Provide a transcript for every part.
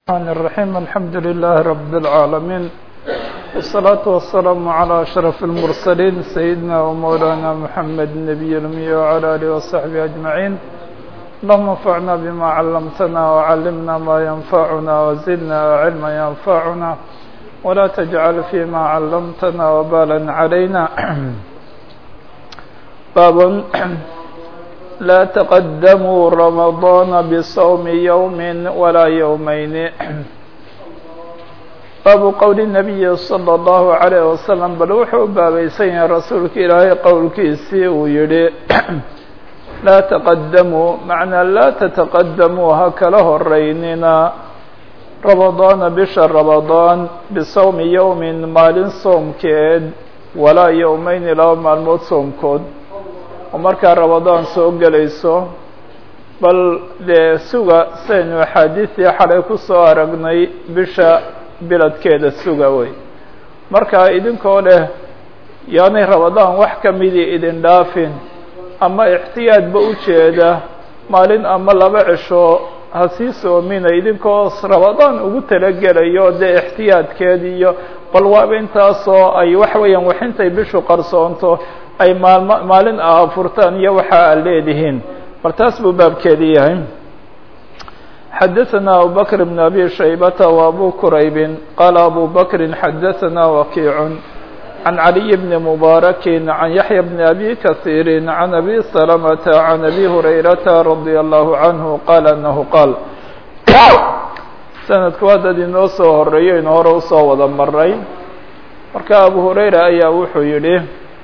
الرحمن الرحيم الحمد لله رب العالمين والصلاة والسلام على أشرف المرسلين سيدنا ومولانا محمد النبي الأمي وعلى آله وصحبه أجمعين اللهم انفعنا بما علمتنا وعلمنا ما ينفعنا وزدنا علما ينفعنا ولا تجعل فيما علمتنا وبالا علينا باب لا تقدموا رمضان بصوم يوم ولا يومين باب قول النبي صلى الله عليه وسلم bal wuxuu baabaysan yahay rasuulka ilaahay qowlkiisii uu yihi laa تqadamuu macnaa laa تتaqadamuu ha kala horeynina رamaضaana bisha رamaضaan bisawmi yowmi maalin soomkeed walaa yowmeyni laba maalmood soomkood oo markaa ramadaan soo gelayso bal dee suga saynu axaadiistii xalay ku soo aragnay bisha biladkeeda suga wey markaa idinkoo leh yaanay ramadaan wax ka midii idin dhaafin ama ixtiyaadba u jeeda maalin ama laba cisho ha sii soomina idinkoo ramadaan ugu talagelayo dee ixtiyaadkeed iyo bal waaba intaasoo ay waxa weeyaan waxintay bishu qarsoonto ay maalm maalin a furtaan iyo waxa aad leedihiin bal taas buu baabkeedii yahay xadaثna abu bkr بn abi shaybata وabu quraybi qala abu bakri xadaثna wakiic can عaliي bni mubaaraki can yaحya bni abi kaثiiri can abi salamata can abi hurayrata radي allahu canhu qala anahu qaal sanadku waa dad inoo soo horeeyo inu hore usoo wada maray marka abu hurayra ayaa wuxuu yihi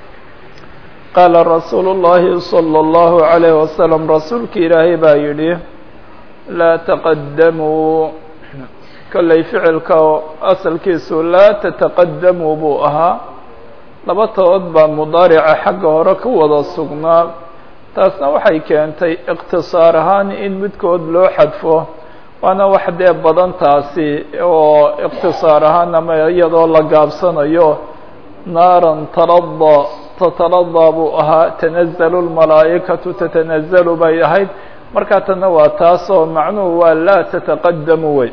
qaala rasuulu الlahi salى الlahu عalayه wasalam rasuulka ilaahay baa yidhi laa taqadamuu kollay ficilka asalkiisu laa tataqadamuu buu ahaa laba tood baa mudaarica xagga hore ku wada sugnaa taasna waxay keentay iqtisaar ahaan in midkood loo xadfo waana wax dee badan taasi oo iqtisaar ahaan ama iyadoo la gaabsanayo naaran talada tataladaa buu ahaa tanazalu lmalaa'ikatu tatanazalu bay ahayd markaa tanna waa taas oo macnuhu waa laa tataqadamu wey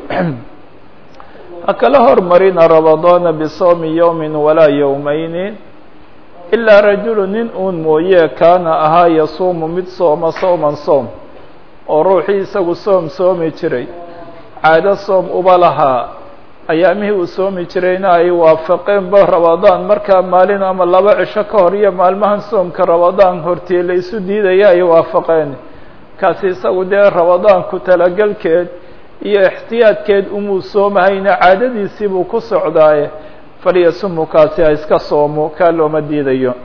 ha kala hormarina ramadaana bisawmi yowmin walaa yowmeyni ilaa rajulu nin uun mooye kaana ahaa yasuumu mid sooma sowman soom oo ruuxii isagu soom soomi jiray caado soom uba lahaa ayaamihii uu soomi jirayna ay waafaqeenba ramadaan markaa maalin ama laba cisho ka hor iyo maalmahan soomka ramadaan hortii la isu diidaya ay waafaqeen kaasi isagu dee ramadaanku talagelkeed iyo ixtiyaadkeed umuu soomahayna caadadiisii buu ku socdaaye falyasumu kaasi ha iska soomo kaa looma diidayo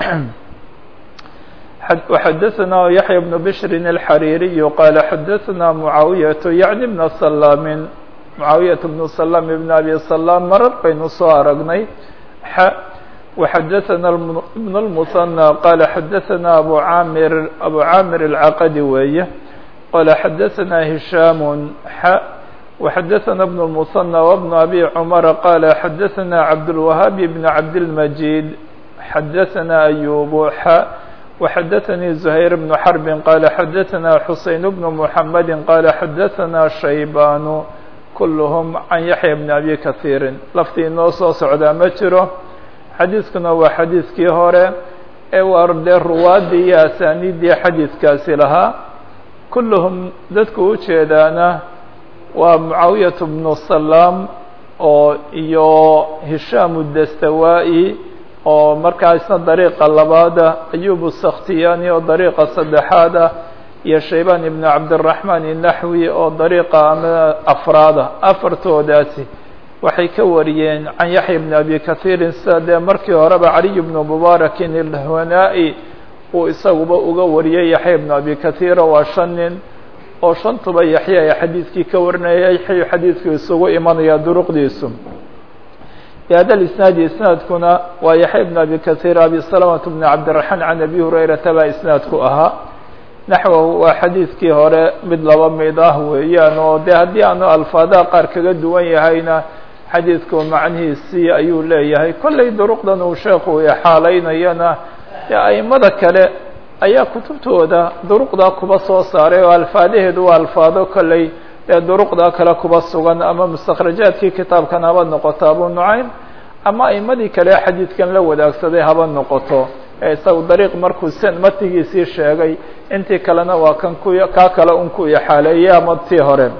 وxadaثna yaحya بن bشhri الxariiriي qaala xadaثna mucaawiyaةu yaعni بna salaamin mucaawiyaة بن سلام بن أbي سلام marar baynu soo aragnay x وxadaثna بن المثنى qala xadaثna abu amir abu camir الcaqdi weeye qala xadaثna هisham x وxadaثna بن المثنى وبن أbي cمر qala xadaثna cabdالوهاb بن cabdالمجيد xadaثna أyوب x وxadaثnي زهير بن حرب qala xadaثna xuseين بن محمد qala xadaثna شhaybاn kulluhum can yaxya bni abi kahiirin laftii inoo soo socdaa ma jiro xadiiskuna waa xadiiskii hore ee waar dee ruwaaddii iyo asaaniiddii xadiiskaasi lahaa kulluhum dadku u jeedaana waa mucaawiyatu bnu salaam oo iyo hishaamu dastawaa-i oo markaa isna dariiqa labaada ayubu sakhtiyaani oo dariiqa saddexaada iyo shaybaan ibn cabdiraxmaan inaxwi oo dariiqa ama afraada afartoodaasi waxay ka wariyeen can yaxya bni abi kahiirin sida dee markii horeba caliy bnu mubaarakin ilhanaa-i uu isaguba uga wariyey yaxya bnu abi kahiira waa shan nin oo shantuba yaxya ay xadiidkii ka warinaya yaxyu xadiidku isugu imanaya duruqdiisu bihada isnaadi isnaadkuna waa yaxya bn abi kahiir abi salamata bni cabdiraxmaan can abi hurayrata baa isnaadku ahaa naxwahu waa xadiidkii hore mid laba mid ah weeyaan oo dee haddii aanu alfaadaha qaar kaga duwan yahayna xadiidku macnihiisii ayuu leeyahay kollay duruqdan uu sheekhu ixaalaynayana dee aimada kale ayaa kutubtooda duruqdaa kuba soo saaray oo alfaadaheedu waa alfaado kollay dee duruqda kale kuba sugan ama mustakhrajaadkii kitaabkan haba noqoto abu nucaym ama aimadii kale xadiidkan la wadaagsaday haba noqoto ee isagu dariiq markuu sen matigiisii sheegay intii kalena waa kan ku kaa kale un ku ixaaleeyey ama tii hore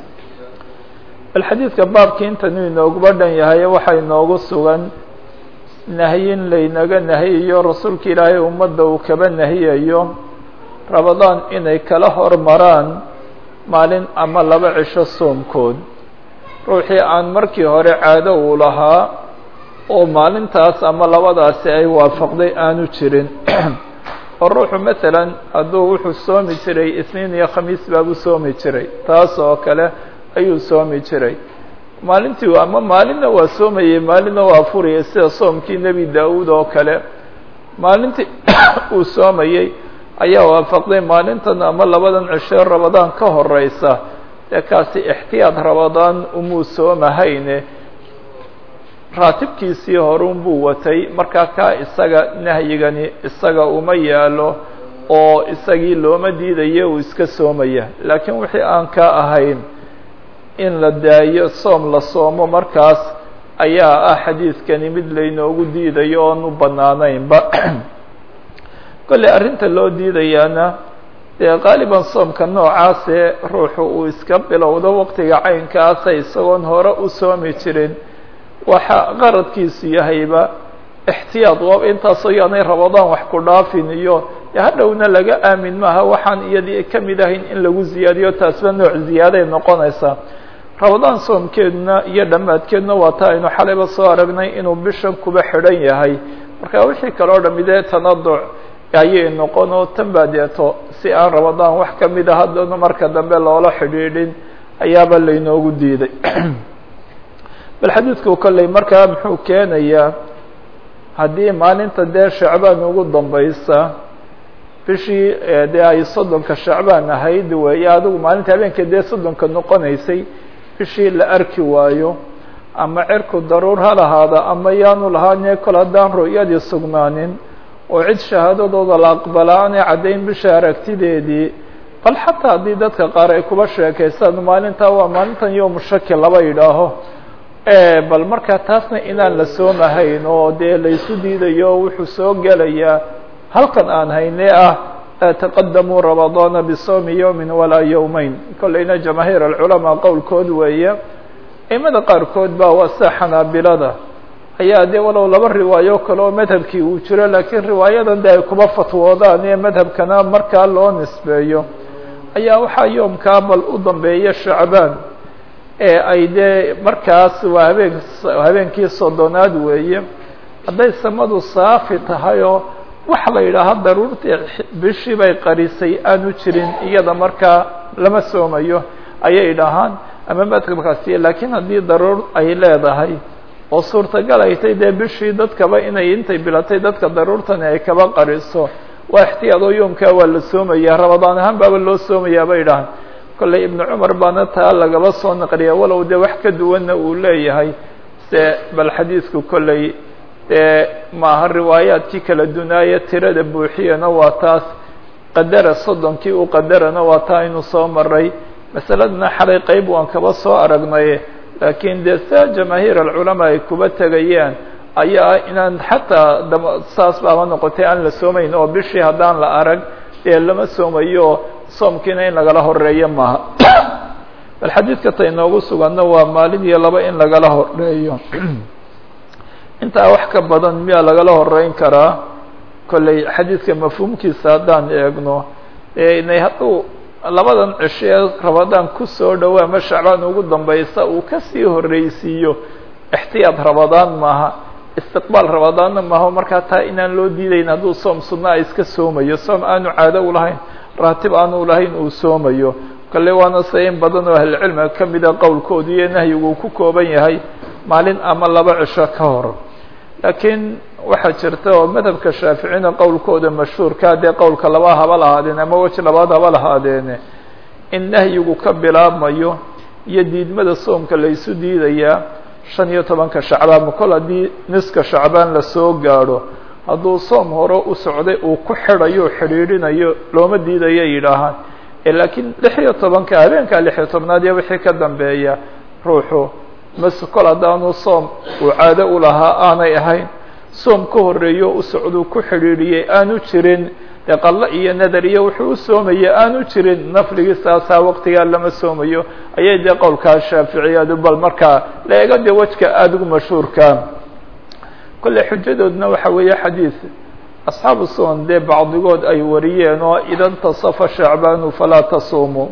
bal xadiidka baabkii intanu inooguba dhan yahay waxaa inoogu sugan nahyin laynaga nahiyayo rasuulka ilaahay ummadda uu kaba nahiyayo rabadaan inay kala hormaraan maalin ama laba cisho soomkood ruuxii aan markii hore caado uu lahaa oo maalintaas ama labadaasi ay waafaqday aanu jirin oo ruuxu masalan hadduu wuxuu soomi jiray isniin iyo khamiis baabuu soomi jiray taas oo kale ayuu soomi jiray maalintii ama maalinna waa soomayey maalinna waa furayay sida soomkii nebi daa-uud oo kale maalintii uu soomayey ayaa waafaqday maalintan ama labadan cishee rabadaan ka horeysa dee kaasi ixtiyaad rabadaan umuu soomahayne raatibkiisii horun buu watay markaa kaa isaga nahyigani isaga uma yaalo oo isagii looma diidayo uu iska soomaya laakiin wixii aan ka ahayn in la daayo soom la soomo markaas ayaa ah xadiidkani mid laynoogu diidayo oon u bannaanaynba kolley arrinta loo diidayaana dee qaaliban soomka noocaasee ruuxu uu iska bilowdo waqtiga caynkaasa isagoon hore u soomi jirin waxa qaradkiisu yahayba ixtiyaad waa intaasoo yaanay rabadaan wax ku dhaafin iyo hadhowna laga aamin maaha waxaan iyadii ka mid ahayn in lagu ziyaadiyo taasba nooc ziyaaday noqonaysaa rabadaan soomkeeduna iyo dhammaadkeeduna waa ta aynu xalayba soo aragnay inuu bishan kuba xidhan yahay marka wixii kaloo dhamidee tanaduc ayay noqon oo tan baa deeto si aan rabadaan wax ka mid a haddana marka dambe loola xidhiidhin ayaaba laynoogu diiday bal xadiidku kolley markaa muxuu keenayaa haddii maalinta dee shacbaan ugu dambaysa bishii dee ay soddonka shacbaan ahayd weeye adigu maalinta habeenka dee soddonka noqonaysay bishii la arki waayo ama cirku daruur ha lahaada ama yaanu lahaanee kol haddaan ru'yadii sugnaanin oo cid shahaadadooda la aqbala aanay caddayn bisha aragtideedii bal xataa haddii dadka qaar ay kuba sheekaystaan maalintaa waa maalintan yowmu shaki laba yidhaaho bal markaa taasna inaan la soomahayn oo dee laysu diidayo wuxuu soo gelayaa halkan aan haynee ah taqadamuu rabadaana bisawmi yowmin walaa yowmeyn kolleyna jamaahiir alculamaa qowlkood weeye aimada qaarkood baa waa sida xanaabilada ayaa dee walow laba riwaayo kale oo madhabkii uu jiro laakiin riwaayadan de ay kuba fatwoodaan ee madhabkana markaa loo nisbeeyo ayaa waxaa yoomkaa bal u dambeeya shacbaan ee ay dee markaas waa habeen habeenkii soddonaad weeye hadday samadu saafi tahay oo waxa la yidhaaha daruurtii bishii bay qarisay aanu jirin iyada markaa lama soomayo ayay dhahaan ama madhabkaasi laakiin haddii daruur ay leedahay oo suurtagal ay tay dee bishii dadkaba inay intay bilatay dadka daruurtani ay kaba qariso waa ixtiyaadoo yoomkaa waa la soomaya rabadaan ahaan baaba loo soomayaa bay dhahaan kolley ibnu cumar baana taa lagaba soo naqliya walow dee wax ka duwanna uu leeyahay se bal xadiidku kolley dee maaha riwaayaadkii kala dunaaye tirada buuxiyana waa taas qadara soddonkii u qadarana waa taa aynu soo maray masaladana xalay qeyb waan kaba soo aragnay laakiin dee sia jamaahiir alculamaa ay kuba tegayaan ayaa inaan xataa dam saas baaba noqotay aan la soomayn oo bishii haddaan la arag dee lama soomayo soomkiina in lagala horeeyo maaha bal xadiidka ta inoogu suganna waa maalin iyo laba in lagala horeeyo intaa wax ka badan miyaa lagala horeyn karaa kolley xadiidka mafhuumkiisa haddaan eegno inay hadduu labadan cisho ee rabadaan kusoo dhowo ama shacbaan ugu dambaysa uu kasii horreysiiyo ixtiyaad rabadaan maaha istiqbaal rabadaanna maaha markaa taa inaan loo diidayn hadduu soom sunna a iska soomayo soom aanu caado u lahayn raatib aanu lahayn uu soomayo kale waana se in badan oo ahlucilmiga ka mida qowlkoodu iyo nahyigu uu ku kooban yahay maalin ama laba cisho ka hor laakiin waxaa jirta oo madhabka shaaficina qowlkooda mashhuurka dee qowlka laba haba lahaadeen ama weji labaad haba lahaadeene in nahyigu ka bilaabmayo iyo diidmada soomka laysu diidayaa shan iyo tobanka shacbaan kol haddii niska shacbaan lasoo gaadho hadduu soom hore u socday uu ku xidhayo o xidhiidhinayo looma diidayo yidhaahaan laakiin lix iyo tobanka habeenka lix iyo tobnaad iyo wixii ka dambeeya ruuxu mas kol haddaanu soom uu caado u lahaa aanay ahayn soom ka horeeyo u socduu ku xidhiidhiyey aanu jirin dee qallo iyo nadar iyo wuxuu u soomaya aanu jirin nafligii saasaa waqtigaa lama soomayo ayay dee qowlkaa shaaficiyadu bal markaa la ega dee wejka aada ugu mashhuurka kolley xujadoodna waxa weeye xadiid asxaabu sunan dee bacdigood ay wariyeen oo ida ntasafa shacbaanu falaa tasuumu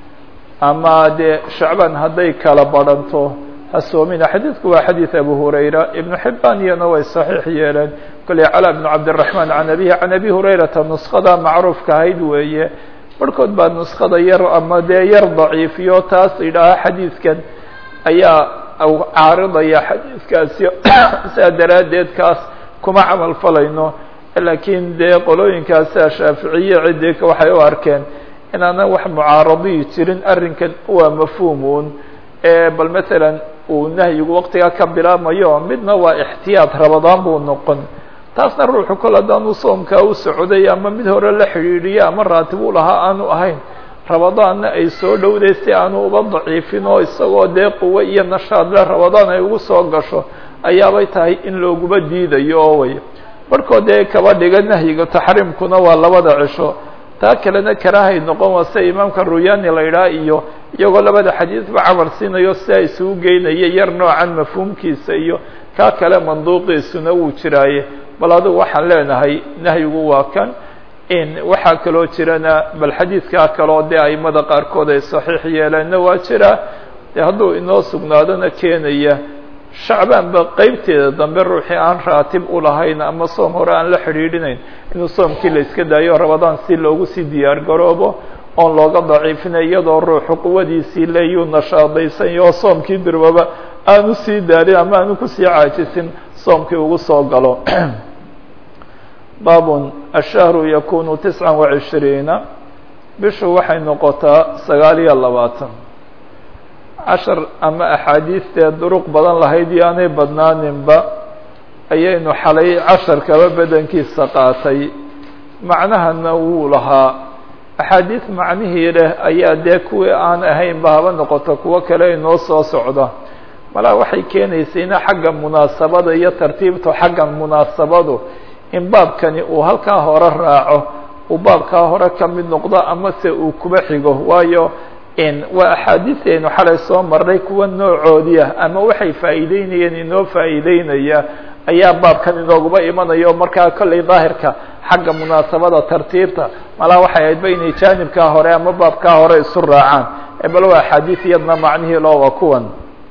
ama dee shacbaan hadday kala badhanto ha soomina xadiidku waa xadiid abu hurayra ibnu xibaan iyana way saxiix yeeleen kolley cala bnu cabdiraxmaan can abihi can abi hurayrata nuskada macruufka ahayd weeye barhkood baa nuskada yar ama dee yar daciifiyo taas idhaaha xadiidkan ayaa caaridaya xadiidkaasi saa daraaddeed kaas kuma camal falayno laakiin dee qolooyinkaasa shaaficiye ciddika waxay u arkeen inaana wax mucaaradiyi jirin arrinkan waa mafhuumuun bal matalan uu nahyigu waqtigaa ka bilaabmayo midna waa ixtiyaad rabadaan buu noqon taasna ruuxu kol haddaanu soomkaa u socday ama mid hore la xidhiidhiyo ama raatib u lahaa aanu ahayn rabadaanna ay soo dhowday si aanu uba daciifin oo isagoo dee quwo iyo nashaad le rabadaan ay ugu soo gasho ayaabay tahay in looguba diidayo oo way barhkood dee kaba dhiga nahyiga taxriimkuna waa labada cisho taa kalena karaahay noqon waa sida imaamka ruyani la idhaha iyo iyagoo labada xadiidba camal siinayo sidaa isugu geynaya yar noocan mafhuumkiisa iyo kaa kale manduuqiisuna wuu jiraaye bal adigu waxaan leenahay nahyigu waa kan in waxaa kaloo jirana bal xadiidkaa kaloo dee aimada qaarkood ay saxiix yeeleenna waa jiraa dee hadduu inoo sugnaadona keenaya shacbaanba qeybteeda dambe ruuxii aan raatib u lahayn ama soom hore aan la xidhiidhinayn inuu soomkii la iska daayo rabadaan si loogu sii diyaar garoobo oon looga daciifinay iyadoo ruuxu quwadiisii leeyuu nashaadaysanyo oo soomkii durwaba aanu sii daarin ama aanu kusii caajisin soomkii ugu soo galo baabun ashahru yakunu tisca وacishriina bishu waxay noqotaa sagaal iyo labaatan cashar ama axaadiistee duruq badan lahayd iyo aanay badnaaninba ayaynu xalay casharkaba bedankiisa qaatay macnahana wuu lahaa axaadiis macnihii leh ayaa dee kuwii aan ahaynba haba noqoto kuwo kale inoo soo socda malaa waxay keenaysayna xagga munaasabada iyo tartiibtu xagga munaasabadu in baabkani uu halkaa hore raaco uu baabkaa hore ka mid noqdo ama se uu kuba xigo waayo in waa axaadiisaynu xalay soo marnay kuwa noocoodiia ama waxay faa'iideynayeen inoo faa'iideynaya ayaa baabkan inooguba imanayo markaa kollay daahirka xagga munaasabada tartiibta malaa waxay ahaydba inay jaanibkaa hore ama baabkaa hore isu raacaan bal waa axaadiis iyadna macnihii loo waa kuwan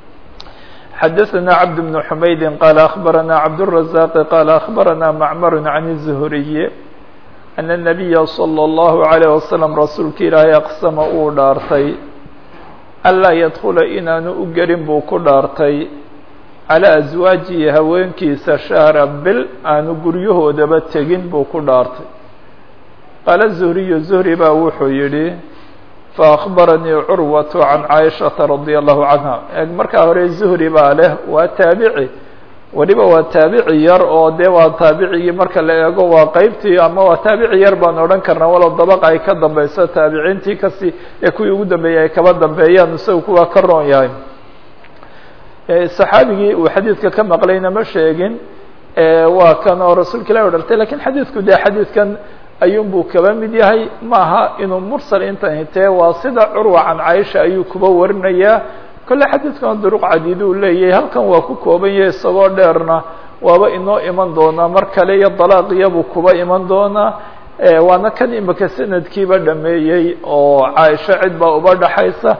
xadaثna cabd بن حmaydi qال أخbarana cabdالرaزاq qال أخbarana macmar عan الزhriي أن النabiya slى الlaهu عalيه waslم rasuulka ilaahay aqsama uu dhaartay anlaa ydkula inaanu u gelin buu ku dhaartay calى أزwaajihi haweenkiisa shahra bil aanu guryahoodaba tegin buu ku dhaartay qaala زhriyu زhri baa wuxuu yihi faأخbaranii curwaة can caaishaةa radي الlahu canha eg markaa hore zuhri baa leh waa taabici weliba waa taabici yar oo dee waa taabicigii marka la eego waa qeybtii ama waa taabici yar baan odhan karnaa walow dabaq ay ka dambeyso taabiciintii kasi ee kuwii ugu dambeeyey ay kaba dambeeyaan isaga kuwaa ka roon yahay saxaabigii uu xadiidka ka maqlayna ma sheegin waa kan oo rasuulka ilahi o dhartay lakin xadiidku dee xadiidkan ayuunbuu kaba mid yahay maaha inuu mursal intan hitee waa sida curwa can caaisha ayuu kuba warinayaa kolle xadiidkan duruq cadiid uu leeyahay halkan waa ku kooban yahay isagoo dheerna waaba inoo iman doonaa mar kale iyo dalaaqiyabuu kuba iman doonaa waana kan imika sanadkiiba dhameeyey oo caaisha cid baa uba dhaxaysa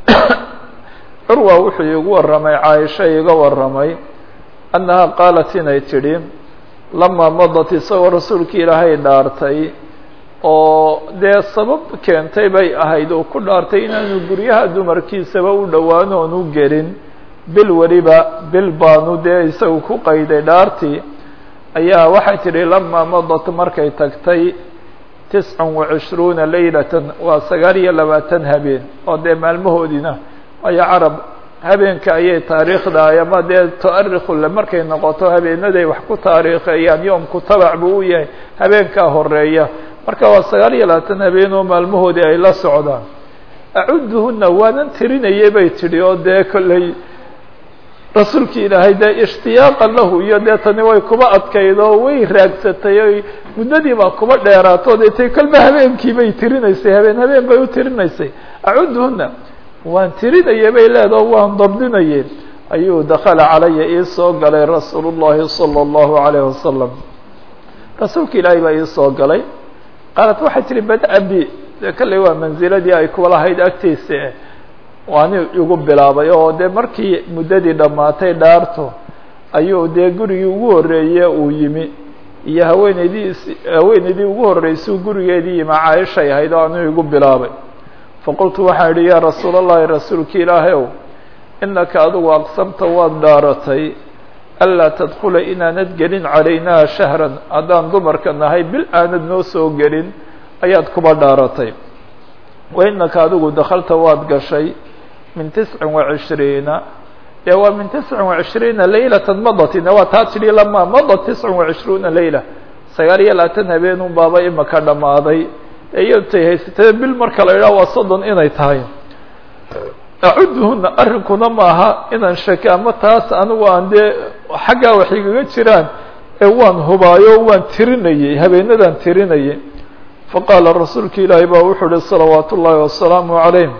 curwa wuxuu igu warramay caaisha iga warramay annaha qaalat inay tidhi lamaa madat isagoo rasuulka ilaahay dhaartay oo dee sabab keentay bay ahayd oo ku dhaartay inaanu guryaha dumarkiisaba u dhowaan oonu gelin bil weliba bil baanu dee isagu ku qayday dhaartii ayaa waxay tidhi lamaa madat markay tagtay tiscan wa cishruuna leylatan waa sagaal iyo labaatan habeen oo dee maalmahoodiina waayo carab habeenka ayay taariikhda ama dee tuarikule markay noqoto habeenaday wax ku taariikheeyaan yoomku tabac buu u yahay habeenkaa horeeya marka waa sagaal iyo labaatan habeen oo maalmahoodii ay la socdaan acuduhuna waanan tirinayay bay tidhi oo dee kolley rasuulki ilaahay dee ishtiyaaqan lahu iyo dee tani way kuba adkayd oo way raagsatay oy muddadii baa kuba dheeraato dee tay kolba habeenkii bay tirinaysay habeen habeen bay u tirinaysay acuduhuna waan tirinayay bay leedaho waan dabdinayay ayuu dakala calaya ii soo galay rasuulu llahi salى اllahu alayh wasalam rasuulka ilaahay baa ii soo galay qaalat waxay tihi bada bi de kalley waa manziladii ay kuwa lahayd agtiisa waani igu bilaabay oo dee markii muddadii dhammaatay dhaarto ayuu dee gurigii ugu horreeye uu yimi iyo haweeneydii haweeneydii ugu horreysay gurigeedii yimi caaishay ahayd oo anuu igu bilaabay faqultu waxaan idhi yaa rasuul allahi rasuulki ilaahay ow inaka adigu aqsamta waad dhaaratay anlaa tadkula inaanad gelin calaynaa shahran haddaan dumarka nahay bil aanad noo soo gelin ayaad kuba dhaaratay wa inaka adigu dakalta waad gashay min tiscin wa cishriina dee waa min tiscin wa cishriina laylata madatina waa taa tidhi lama madat tiscin wa cishruuna layla sagaal iyo labaatan habeenun baaba imaka dhammaaday iyotay haysatee bil marka la idhaha waa soddon inay tahay acuduhuna arrinkuna maaha inaan shake ama taas anigu aan dee xaggaa wax igaga jiraan ee waan hubaayo waan tirinayey habeenadaan tirinayay faqaala rasuulka ilaahi baa wuxuu uhi salawaat ullaahi wasalaamu calayh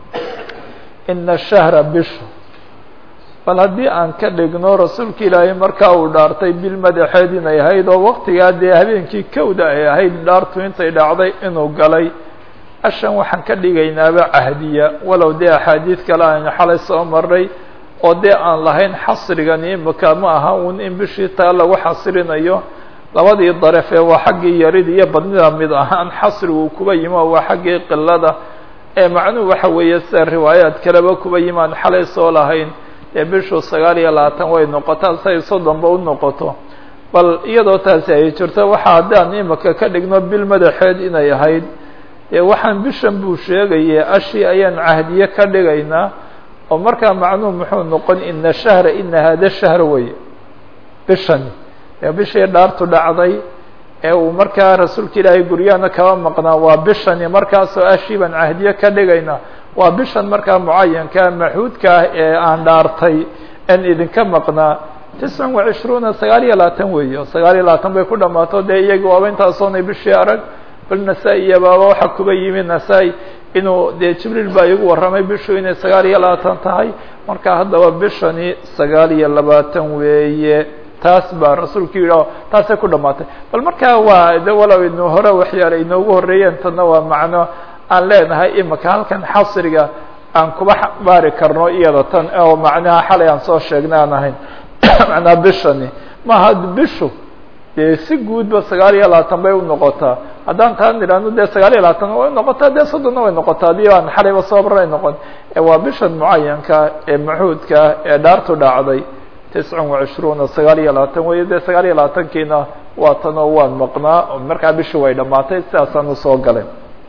ina shahra bishu bal haddii aan ka dhigno rasuulka ilaahay markaa uu dhaartay bil madaxeed inay ahayd oo waktigaa dee habeenkii kowda ay ahayd dhaartu intay dhacday inuu galay ashan waxaan ka dhigaynaaba cahdiya walow dee axaadiid kale aynu xalay soo maray oo dee aan lahayn xasrigan imika ma aha un in bishii taa lagu xasrinayo labadii daraf ee waa xaggii yarida iyo badnida mid ahaan xasrigu kuba yimi oo waa xaggii qilada ee macnuhu waxa weeye sida riwaayaad kaleba kuba yimi aan xalay soo lahayn dee bishu sagaal iyo labaatan way noqotaa say soddonba u noqoto bal iyadoo taasi ay jirto waxa haddaan imika ka dhigno bil madaxeed inay ahayd dee waxaan bishan buu sheegaya ashii ayaan cahdiye ka dhigaynaa oo markaa macnuhu muxuu noqon ina shahra ina hada shahr wey bishani ee bishii dhaartu dhacday ee uu markaa rasuulka ilaahay guryahana kaba maqnaa waa bishani markaasoo ashii baan cahdiye ka dhigaynaa waa bishan markaa mucayankaa maxuudka ah ee aan dhaartay en idinka maqnaa tiscan wa cishruuna sagaal iyo labaatan weeye oo sagaal iyo labaatan bay ku dhammaato dee iyagii waaba intaasoonay bishii arag bal nasaa-i iyo baaba waxaa kuba yimi nasaa-i inuu dee jibriil baa igu warramay bishu inay sagaal iyo labaatan tahay marka haddaba bishani sagaal iyo labaatan weeye taas baa rasuulku yidhi o taasay ku dhamaatay bal markaa waa de walow inu hore waxyaala inoogu horreeyeen tanna waa macno aan leenahay imika halkan xasriga aan kuba baari karno iyada tan oo macnaha xalay aan soo sheegnay aan ahayn macnaa bishani maaha bishu dee si guudba sagaal iyo labaatan bay unoqotaa haddaan taa nidhaahno dee sagaal iyo labaatan way noqotaa dee soddonna way noqotaa haddii aan xalayba soobaray noqon waa bishan mucayanka ee maxuudka ee dhaartu dhacday tiscan wa cishruuna sagaal iyo labaatan weeye dee sagaal iyo labaatankiina waa tanoo waan maqnaa markaa bishi way dhammaatay sidaasaan usoo galay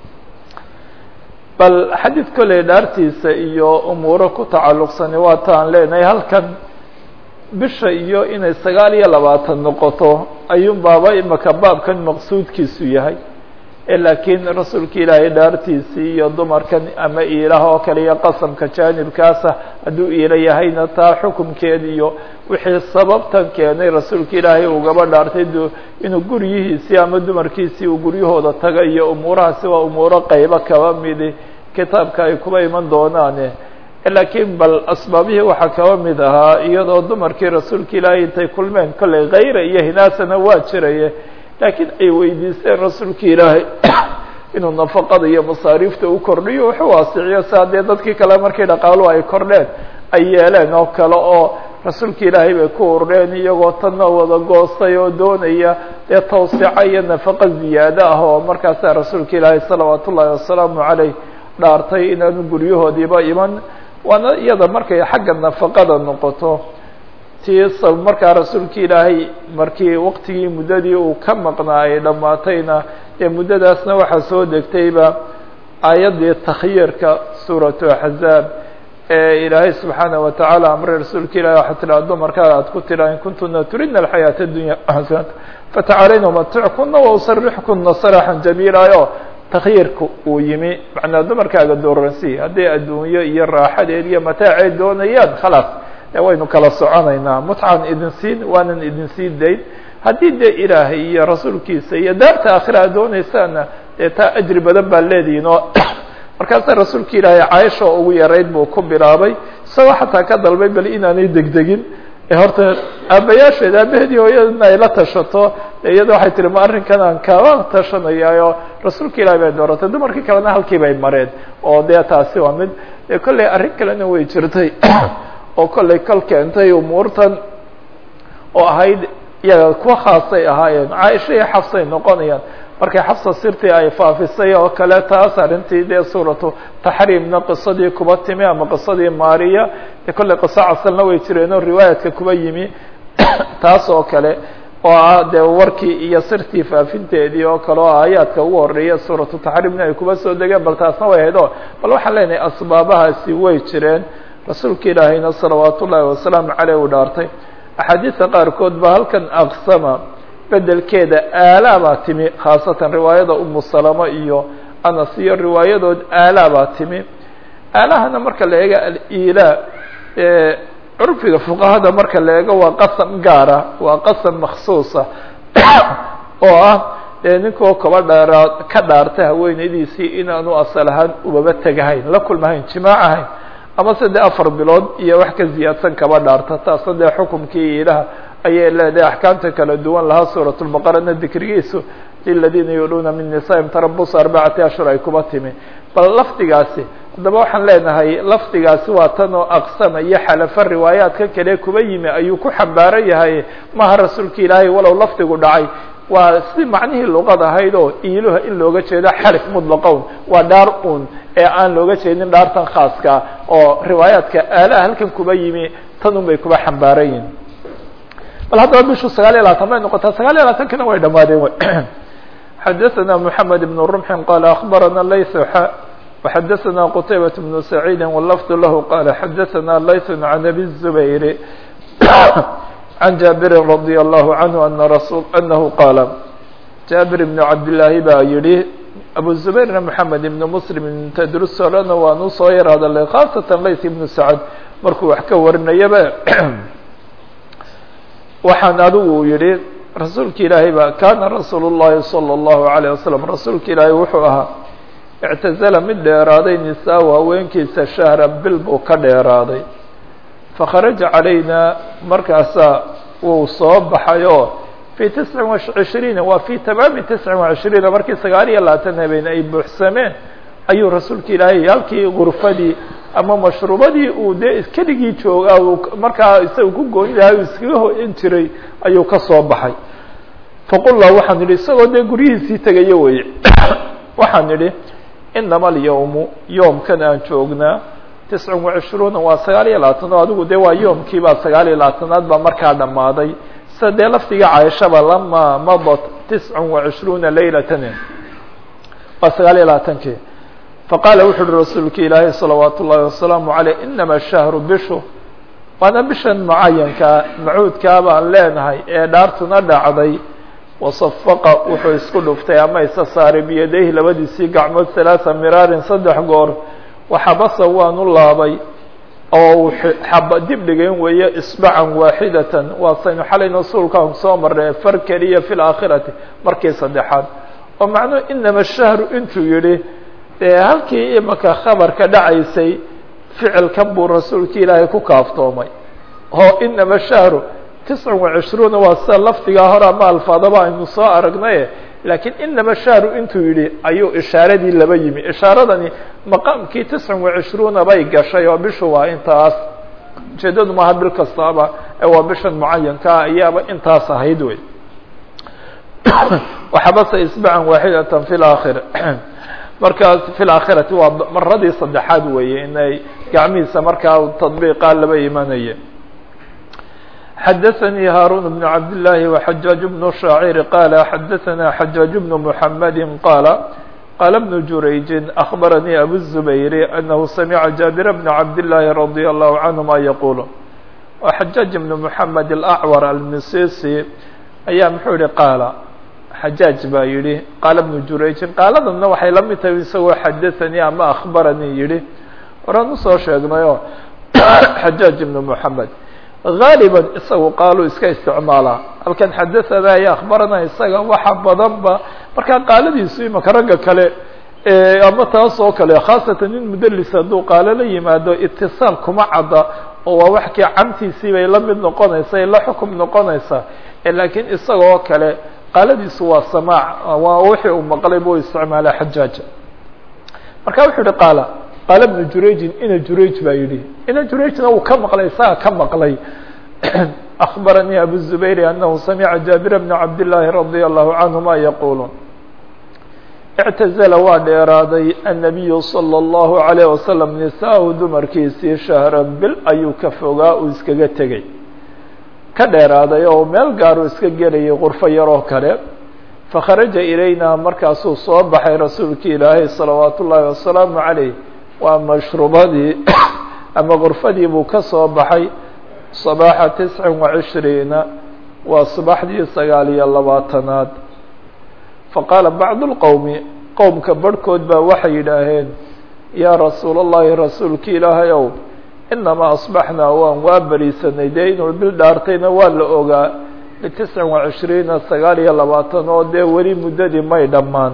bal xadiid kolley dhaartiisa iyo umuuro ku tacalluqsani waa ta aan leenahay halkan bisha iyo inay sagaal iyo labaatan noqoto ayuun baaba imaka baabkan maqsuudkiisu yahay laakiin rasuulka ilaahay dhaartiisii iyo dumarkan ama iilaha oo kale iyo qasamka jaanibkaasa hadduu iila yahayna taa xukumkeed iyo wixii sababtan keenay rasuulka ilaahay ugaba dhaartay inuu guryihiisii ama dumarkiisii uu guryahooda taga iyo umuurahaasi waa umuuro qaybo kaba midi kitaabka ay kuba iman doonaane laakiin bal asbaabihii waxaa kaba mid ahaa iyadoo dumarkii rasuulka ilaahay intay kulmeen kolley khayra iyo hinaasana waa jiraye laakiin ay weydiisteen rasuulka ilaahay inuu nafaqada iyo masaariifta u kordhiyo wuxuu waasiciyo saa dee dadkii kale markii dhaqaaluhu ay kordheen ay yeeleen oo kale oo rasuulka ilaahay bay ku urureen iyagoo tanna wada goostay oo doonaya dee tawsica iyo nafaqo ziyaado ah oo markaasaa rasuulka ilaahay salawaat ullaahi wasalaamu caleyh dhaartay inaanu guryahoodiiba iman waana iyada markay xagga nafaqada noqoto tii markaa rasuulka ilaahay markii waktigii muddadii uu ka maqnaa ay dhammaatayna ee muddadaasna waxaa soo degtayba aayaddii takhyiirka suuratu axzaab ee ilaahay subxaanaه watacaala amray rasuulka ilahi waxaa tiraa dumarkaada aad ku tiraa in kuntuna turidna alxayaaةa اdunya xasanat fatacaalayna umatickunna wausarixkunna saraxan jamiilaayo takyiirka uu yimi macnaa dumarkaaga dooransi hadday adduunyo iyo raaxadeed iyo mataaceed doonayaan khalaas e waynu kala soconaynaa mutcan idin siin waanan idin sii dayn haddii dee ilaahay iyo rasuulkiisa iyo daarta aakhira ad doonaysaana dee taa ajri badan baa leedihiin oo markaasaa rasuulka ilaahay caaisha oo ugu yarayd buu ku bilaabay isagoo xataa ka dalbay bal inaanay degdegin ee horta aabayaasheed aabaheedii hooyadana ay la tashato iyada waxay tihi ma arrinkan aan kala tashanayaayo rasuulka ilahi bay dooratay dumarkii kalena halkii bay mareen oo dee taasi waa mid kolley arrin kalena way jirtay oo kolley kol keentay umuurtan oo ahayd iyaga kuwa khaasay ahaayeen caaisha iyo xafsay noqonayaan markay xafsa sirtii ay faafisay oo kale taas arrintii dee suuratu taxriimna qisadii kuba timi ama qisadii maariya dee kolley qiso casalna way jireenoo riwaayadka kuba yimi taas oo kale oo ah dee warkii iyo sirtii faafinteedii oo kale oo aayaadka ugu horeeya suuratu taxriimna ay kuba soo degeen bal taasna way ahayd o bal waxaan leenahay asbaabahaasi way jireen rasuulka ilaahayna salawaat ullaahi wasalaamu caleyh uu dhaartay axaadiista qaarkood ba halkan aqsama bedelkeeda aalaa baa timi khaasatan riwaayada umu salama iyo anas iyo riwaayadood aalaa baa timi aalahana marka la eego al-ilaa curfiga fuqahada marka la eego waa qasam gaara waa qasam maksuusa oo ah dee ninkoo kaba dheeraa ka dhaarta haweenaydiisii inaanu asal ahaan ubaba tegahayn la kulmahayn jimaac ahayn ama se dee afar bilood iyo wax ka ziyaadsan kaba dhaarta taasna dee xukumkii ilaha ayay leedahay axkaamta kala duwan lahaa suurat lbaqarana dikrigiisu liladiina yuluuna min nisaa'im tarabus arbacati ashhur ay kuba timi bal lafdigaasi haddaba waxaan leenahay lafdigaasi waa tan oo aqsama iyo xalafa riwaayaadka kale kuba yimi ayuu ku xambaaran yahay maha rasuulka ilaahay walow lafdigu dhacay waa si macnihii luqad ahayd oo iiluha in looga jeedo xalif mutlaqown waa dhaar un ee aan looga jeedin dhaartan khaaska oo riwaayaadka aalaha halkan kuba yimi tan un bay kuba xambaaran yihin bal haddaba bishu sagaal iyo labaatan bay noqotaa sagaal iyo labaatankina way dhamaadeen wy xadaثna mحamed بن رمح qال أخbarana layث x وxadaثna qتaybaة بن سعيid واللفظ lah qال xadaثna layث عن أbي الزbayr عن jaaبiri رضي الله عنه أن رسول أنه qاaل jaaبir بن cabdاللaahi baa yihi أبو زbayrna محamed بن mسلم tdrusolana waanu soo yar hadalay khاaصaة layث بن سعد markuu wax ka warinayaba waxaan adigu yihi rasuulka ilaahay baa kaana rasuul الlahi salى الlahu عalيه waslم rasuulka ilaahay wuxuu ahaa اctazala mid dheeraaday nisaa haweenkiisa shahra bil buu ka dheeraaday fakharaja calayna markaasaa wuu soo baxay oo fii tiscin وacishriina waa fii tamaami tiscin وacishriina markii sagaal iyo labaatan habeen ay buuxsameen ayuu rasuulka ilaahay halkii gurfadii ama mashruubadii uu dee keligii joogaa uu markaa isaga ku gooni lahay uu iskaga hoyan jiray ayuu ka soo baxay faqulnaa waxaan idhi isagoo dee guryihiisii tegayo weye waxaan idhi inama alyawmu yoomkan aan joognaa tiscin وacishruuna waa sagaal iyo labaatan oo adigu dee waa yoomkii baa sagaal iyo labaatanaad baa markaa dhammaaday sida dee lafdiga caaishaba lama madat tiscin وacishruuna laylatan waa sagaal iyo labaatankii faqaala wuxu uhi rasuulka ilaahay salawaat ullaahi wasalaamu caleyh inama shahru bishu waana bishan mucayankaa macuudkaa baan leenahay ee dhaartuna dhacday wasafaqa wuxuu isku dhuftay ama isa saaray biyadayhi labadiisii gacmood halaaa miraarin saddex goor waxabasa waanu laabay oo uu xaba dib dhigayn weeye isbacan waaxidatan waa saynu xalay rasuulkaan soo marnay far keliya fi laakhirati markii saddexaad oo macnuhu inama shahru intuu yihi dee halkii imaka khabarka dhacaysay ficilkan buu rasuulka ilaahay ku kaaftoomay oo inama shahru tiscin وacishruuna waa sida lafdigaa hore ama alfaadaba aynu soo aragnaye laakiin inama shahru intuu yidhi ayuu ishaaradii laba yimi ishaaradani maqaamkii tiscin وacishruuna bay gashay oo bishu waa intaas ujeedadu maaha bil kastaaba ee waa bishan mucayankaa ayaaba intaas ahayd wey waxabase isbacan waaxidatan fi laakhir markaas fi laakhirati waa maradii saddexaad weeye inay gacmihiisa markaa tadbiiqaa laba imanaya xadaثnي hاrون بن cabd اللahi وxajاaج بن شhaacيr qاla xadaثna xajاaج بن محamedi qاla qaala bnu jurayjin akhbaranii abu zubayri anahu samica jaabira bna cabdillaahi radia allahu canhuma yaquulu oo xajaaj ibnu moxamed alacwar almisisi ayaa muxuu yihi qaala xajaaj baa yidhi qaala bnu jurayjin qaaladana waxay la mid tahay isagoo xadaanii ama akhbaranii yidhi horaan usoo sheegnayoo xajaaj ibnu moxamed gaaliban isagu qaaluu iska isticmaalaa halkan xadaanaa iyo akhbarana isaga waxa badanba markaa qaaladiisu imaka ragga kale ama taas oo kale khaasatan nin mudelis hadduu qaalo la yimaado itisaal kuma cadda oo waa wax kii camtiisii bay la mid noqonaysa ay la xukum noqonaysaa laakiin isagoo kale qaaladiisu waa samaac waa wixii uu maqlay buu isticmaala xajaaja marka wuxuu yihi qaala qaala bnu jurayjin ina jurayj baa yidhi ina jurayjna uu ka maqlay isaga ka maqlay akbaranii abu zubayr anahu samica jaabira bna cabdillaahi radia allahu canhuma yaquulu اctazla waa dheeraaday الnabiyu salى اllahu عalيه wasalam nisaa-u dumarkiisii shahran bil ayuu ka fogaa uu iskaga tegey ka dheeraaday oo meel gaaruu iska gelayay qurfo yaroo kale fakharaja ilayna markaasuu soo baxay rasuulki ilaahay salawaat ullaahi wasalaamu عaleyh waa mashrubadii ama qurfadii buu ka soo baxay صabaaxa tisca وacishriina waa subaxdii sagaal iyo labaatanaad faqaala bacdu اlqowmi qowmka barhkood baa waxay yidhaaheen yaa rasuul اllahi rasuulki ilaahay ow inamaa asbaxnaa waan waa beriisanay dee inuu bil dhaartayna waa la ogaa litisca وacishriina sagaal iyo labaatan oo dee weli muddadii may dhammaan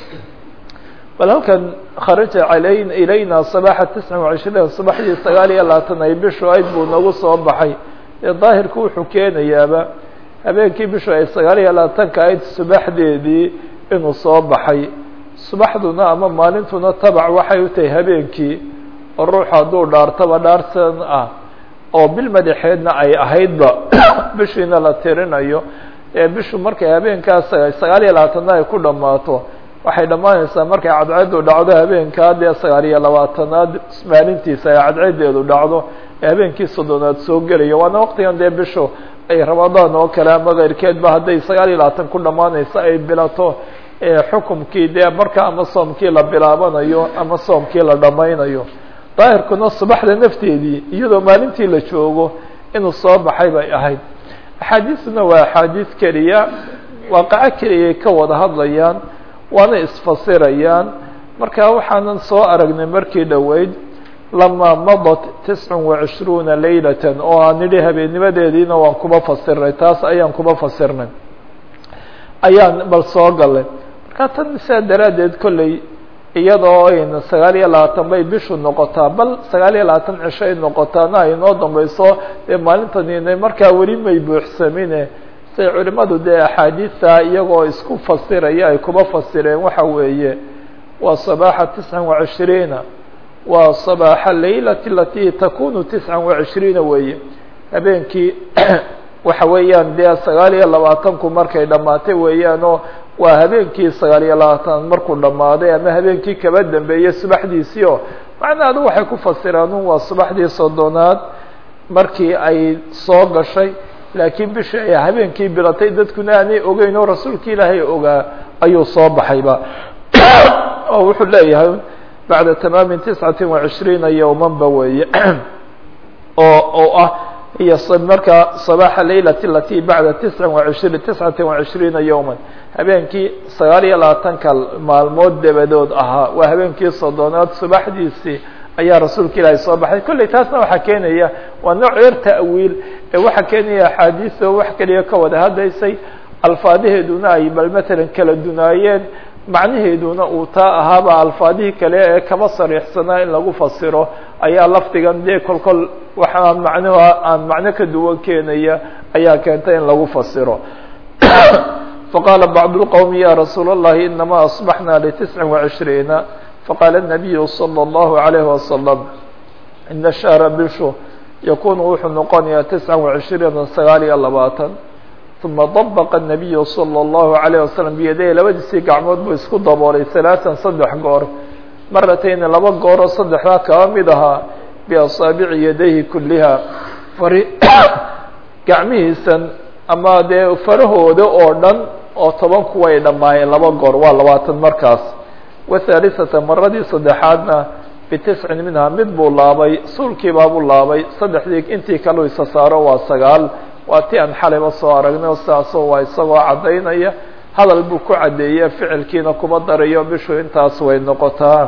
bal halkan kharaja alay ilayna sabaaxa tisca وacishriina subaxdii sagaal iyo labaatan ay bishu ayd buu nagu soo baxay dee daahirku wuxuu keenayaaba habeenkii bishu ay sagaal iyo labaatanka ayd subaxdeedii inuu soo baxay subaxduna ama maalintuna tabac waxay u tahay habeenkii oo ruuxu hadduu dhaartaba dhaarsan ah oo bil madaxeedna ay ahaydba bishiina la tirinayo ee bishu markay habeenkaas sagaal iyo labaatanna ay ku dhammaato waxay dhammaanaysaa markay cadceedu dhacdo habeenkaa dee sagaal iyo labaatanaad maalintiisa ay cadceedeedu dhacdo ee habeenkii soddonaad soo gelayo waana waqtigan dee bishu ay ramadaan oo kale ama keyrkeedba hadday sagaal iyo labaatan ku dhammaanayso ay bilato xukumkii dee marka ama soomkii la bilaabanayo ama soomkii la dhammaynayo daahirkuna subaxda nafteedii iyadoo maalintii la joogo inuu soo baxay bay ahayd axaadiisuna waa axaadiis keliya waaqaco keliyay ka wada hadlayaan waana isfasirayaan marka waxaanan soo aragnay markii dhoweyd lamaa madat tisca وacishruuna laylata oo aan nidhi habeennimadeediina waan kuba fasirnay taas ayaan kuba fasirnay ayaan bal soo galay marka tan sidaa daraaddeed kolley iyadoo ayna sagaal iyo labaatan bay bishu noqotaa bal sagaal iyo labaatan cisho ay noqotaana ay noo dambayso dee maalintaniina markaa weli may buuxsamine say culimadu dee axaadiista iyagoo isku fasiraya ay kuba fasireen waxa weeye waa sabaaxa tisca وacishriina waa sabaaxa laylati alati takunu tisca وacishriina weeye habeenkii waxa weeyaan dee sagaal iyo labaatanku markay dhammaatay weeyaanoo waa habeenkii sagaal iyo labaatan markuu dhammaaday ama habeenkii kaba dambeeyey subaxdiisii oo macnaheedu waxay ku fasiraan un waa subaxdii soddonaad markii ay soo gashay laakiin bishii ay habeenkii bilatay dadkuna aanay ogeyn oo rasuulki ilaahay ogaa ayuu soo baxayba oo wuxuu leeyahay bacda tamaami tiscati وacishriina yowmanba weeye oo oo ah iyo markaa صabaaxa laylati alati bacda tisca وacishri tiscati وacishriina yowma habeenkii sagaal iyo labaatanka maalmood dabadood ahaa waa habeenkii soddonaad subaxdiisii ayaa rasuulka ilaahay soo baxay kolley taasna waxaa keenaya waa nooc yar ta'wiil ee waxaa keenaya axaadiista wax keliya ka wada hadlaysay alfaadaheeduna ay bal matalan kala dunaayeen macnaheeduna uu taa ahaaba alfaadihii kale ee kaba sariixsanaa in lagu fasiro ayaa lafdigan dee kol kol waxaan macnuhu aan macno ka duwan keenaya ayaa keentay in lagu fasiro faqaala bacd اlqowmi ya rasuul اllahi inama asbaxna litisca وacishriina faqaala الnabiyu salى اllahu عalayhi wasalam ina shahra bishu yakunu wuxuu noqonayaa tisca وacishriina sagaal iyo labaatan uma dabqa الnabiyu salى اllahu عalayه wasalam biyadayhi labadiisii gacmood buu isku daboolay salaatan saddex goor maratayni laba gooroo saddexdaa kaba mid ahaa biasaabici yadayhi kuliha fari gacmihiisan ama dee farahooda oo dhan oo toban kuway dhammaayeen laba goor waa labaatan markaas wathalisata maradii saddexaadna bitiscin minhaa mid buu laabay suulkiibaabuu laabay saddexdii intii kaleu isa saaro waa sagaal waa ti aan xalayba soo aragnay oo sidaasoo waa isagoo caddaynaya hadal buu ku caddeeye ficilkiina kuma darayo bishu intaas way noqotaa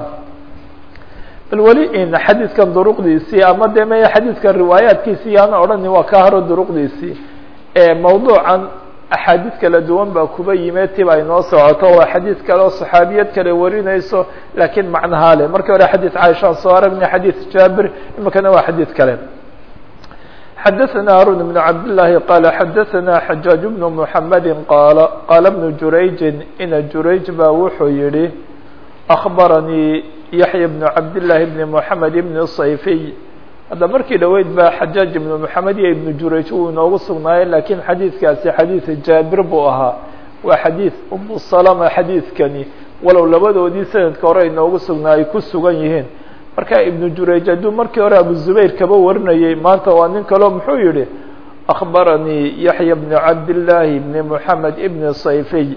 bal weli in xadiidkan duruqdiisii ama dee maya xadiidkan riwaayaadkiisii yaana odhani waa ka haro duruqdiisii mawduucan axaadiid kala duwan baa kuba yimid tiba ay noo socoto waa xadiid kale oo saxaabiyad kale warinayso laakiin macnahaa le markii hore xadiid caaishaan soo aragnay xadiid jaabir imikana waa xadiid kale xadaثna harun بن cabd للahi qala xadaثna xajaaج بن mحamedi qaala qaala بن jurayji ina jurayj baa wuxuu yihi أخbaranii yaحya بن cabd للahi بn mحamed بn صayfiy hadda markii dhaweyd baa xajaaج ibnu moxamed iyo ibnu jurayj uu inoogu sugnaayey laakiin xadiidkaasi xadiid jaabir buu ahaa waa xadiid umu salama xadiidkani walow labadoodii sanadka hore inoogu sugnaa ay ku sugan yihiin marka ibnu jurayj hadduu markii hore abu zubayr kaba warinayey maanta waa nin kaleo muxuu yihi akhbaranii yaxya bnu cabdillaahi bni moxamed ibni sayfiy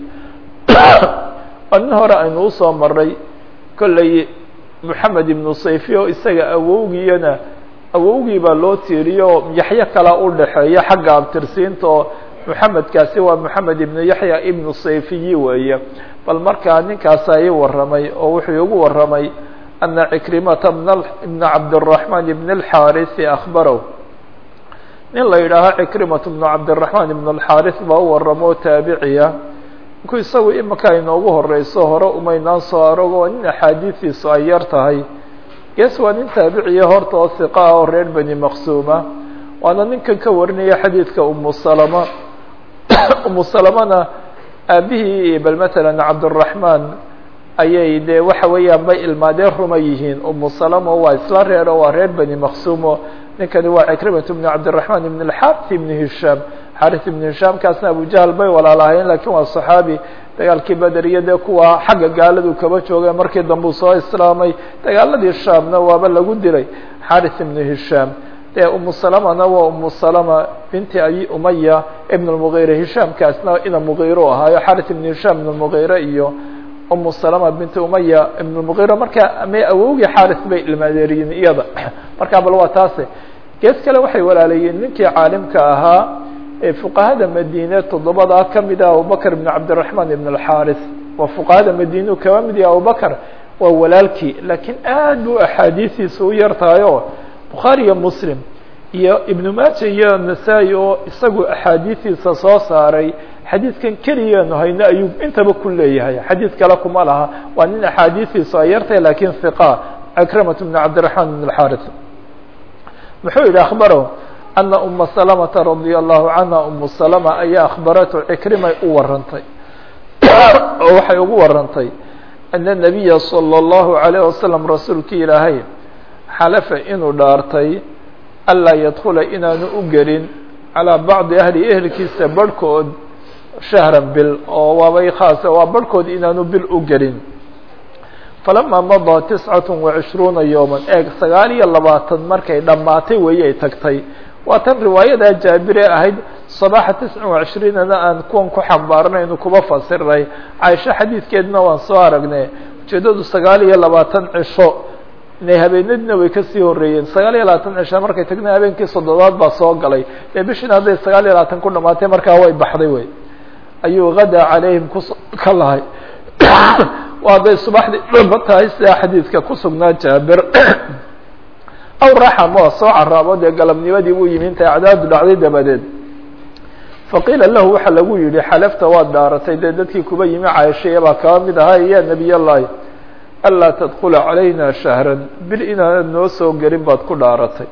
waa nin hore aynu usoo maray kolley moxamed ibnu sayfiy oo isaga awowgiyana awowgii baa loo tiiriyo yaxya kala u dhexeeya xagga abtirsiinta oo moxamedkaasi waa moxamed ibnu yaxya ibnu sayfiyi weeye bal markaa ninkaasa ii warramay oo wuxuu igu warramay ana cikrimata bna cabdالraحman ibn اlxaarisi akhbarow nin la yidhaaho cikrimat bnu cabdالraحman ibn اlxaaris baa u warramo taabiciya inku isagu imika inoogu horeyso hore umaynaan soo arogo nin axaadiidiisu ay yar tahay gees waa nin taabiciya horta oo hiqa ah oo reer beni maqsuuma waana ninkan ka warinaya xadiidka umu salama umu salamana aabihii bal matalan cabdالraحman ayay dee waxa weeyaan bay ilmaadeen ruma yihiin umu salama waa isla reero waa reer beni maqsuumo ninkani waa cikrimat bn cabdالraحman ibn اlxaris ibn hishaam xaris ibn hishaam kaasna abujahl bay walaalahayen lakin waa صaxaabi dagaalkii beder iyo dee kuwa xagga gaaladu kaba jooga markii dambuu soo islaamay dagaaladii shaamna waaba lagu dilay xaris ibn hishaam dee umu salamana waa umu salama binti abi umaya ibn اlmugiire hishaamkaasna ina mugiiro ahaayo xaris ibn hishaam ibn اlmugiire iyo umu salama binti umaya ibn اlmugiira marka ma awowgii xaris bay ilmaadeeriyiin iyada marka bal waa taase gees kale waxay walaalayiin ninkii caalimka ahaa ee fuqahada madiine toddobadaa kamid ah abubakr ibn cabdالraحman ibn اlxaris waa fuqahada madiineu kaba mid yaha abubakr waa walaalkii laakiin aad bu axaadiistiisa u yar tahay oo bukhaari iyo muslim iyo ibnu maaja iyo nasaa-i oo isagu axaadiistiisa soo saaray xadiidkan keligeenu hayno ayuu intaba ku leeyahay xadiid kale kuma laha waa nin axaadiistiisu ay yartahay lakin hiqa akramat bn cabdiraحman bn اxaris muxuu yihi akhbarahu ana uma salamata radia allahu canha umu salama ayaa akhbaratu cikrimay u warantay oo waxay ugu warantay ana nabiya salى اllahu alayh wasalam rasuulkii ilaahay xalafa inuu dhaartay anlaa yadkula inaanu u gelin calىa bacdi ahli ehelkiisa barhkood shahran bil oo waabay khaasa waa barhkood inaanu bil u gelin falamaa madaa tiscat وacishruuna yowma eeg sagaal iyo labaatan markay dhammaatay weeyay tagtay waa tan riwaayadaa jaabire ahayd صabaxa tisca وacishriinana aan kuwan ku xambaarnaynu kuba fasiray caaisho xadiidkeedna waan soo aragnay ujeedadu sagaal iyo labaatan cisho inay habeenadina way kasii horeeyeen sagaal iyo labaatan cisho markay tagna habeenkii soddobaad baa soo galay ee bishiina hadday sagaal iyo labaatan ku dhamaatay markaa way baxday wey ayuu gadaa calayhim ku ka lahay waa hadday subaxdii dhamba tahay sidaa xadiidka ku sugnaa jaabir aw raxamo soo caraabo dee galabnimadii buu yimi intay acdaadu dhacday dabadeed faqiila lahu waxaa lagu yihi xalafta waad dhaaratay dee dadkii kuba yimi caaishaya baa kaba mid ahaa ya nebiy allahi anlaa tadkula calayna shahran bil inaanad noo soo gelin baad ku dhaaratay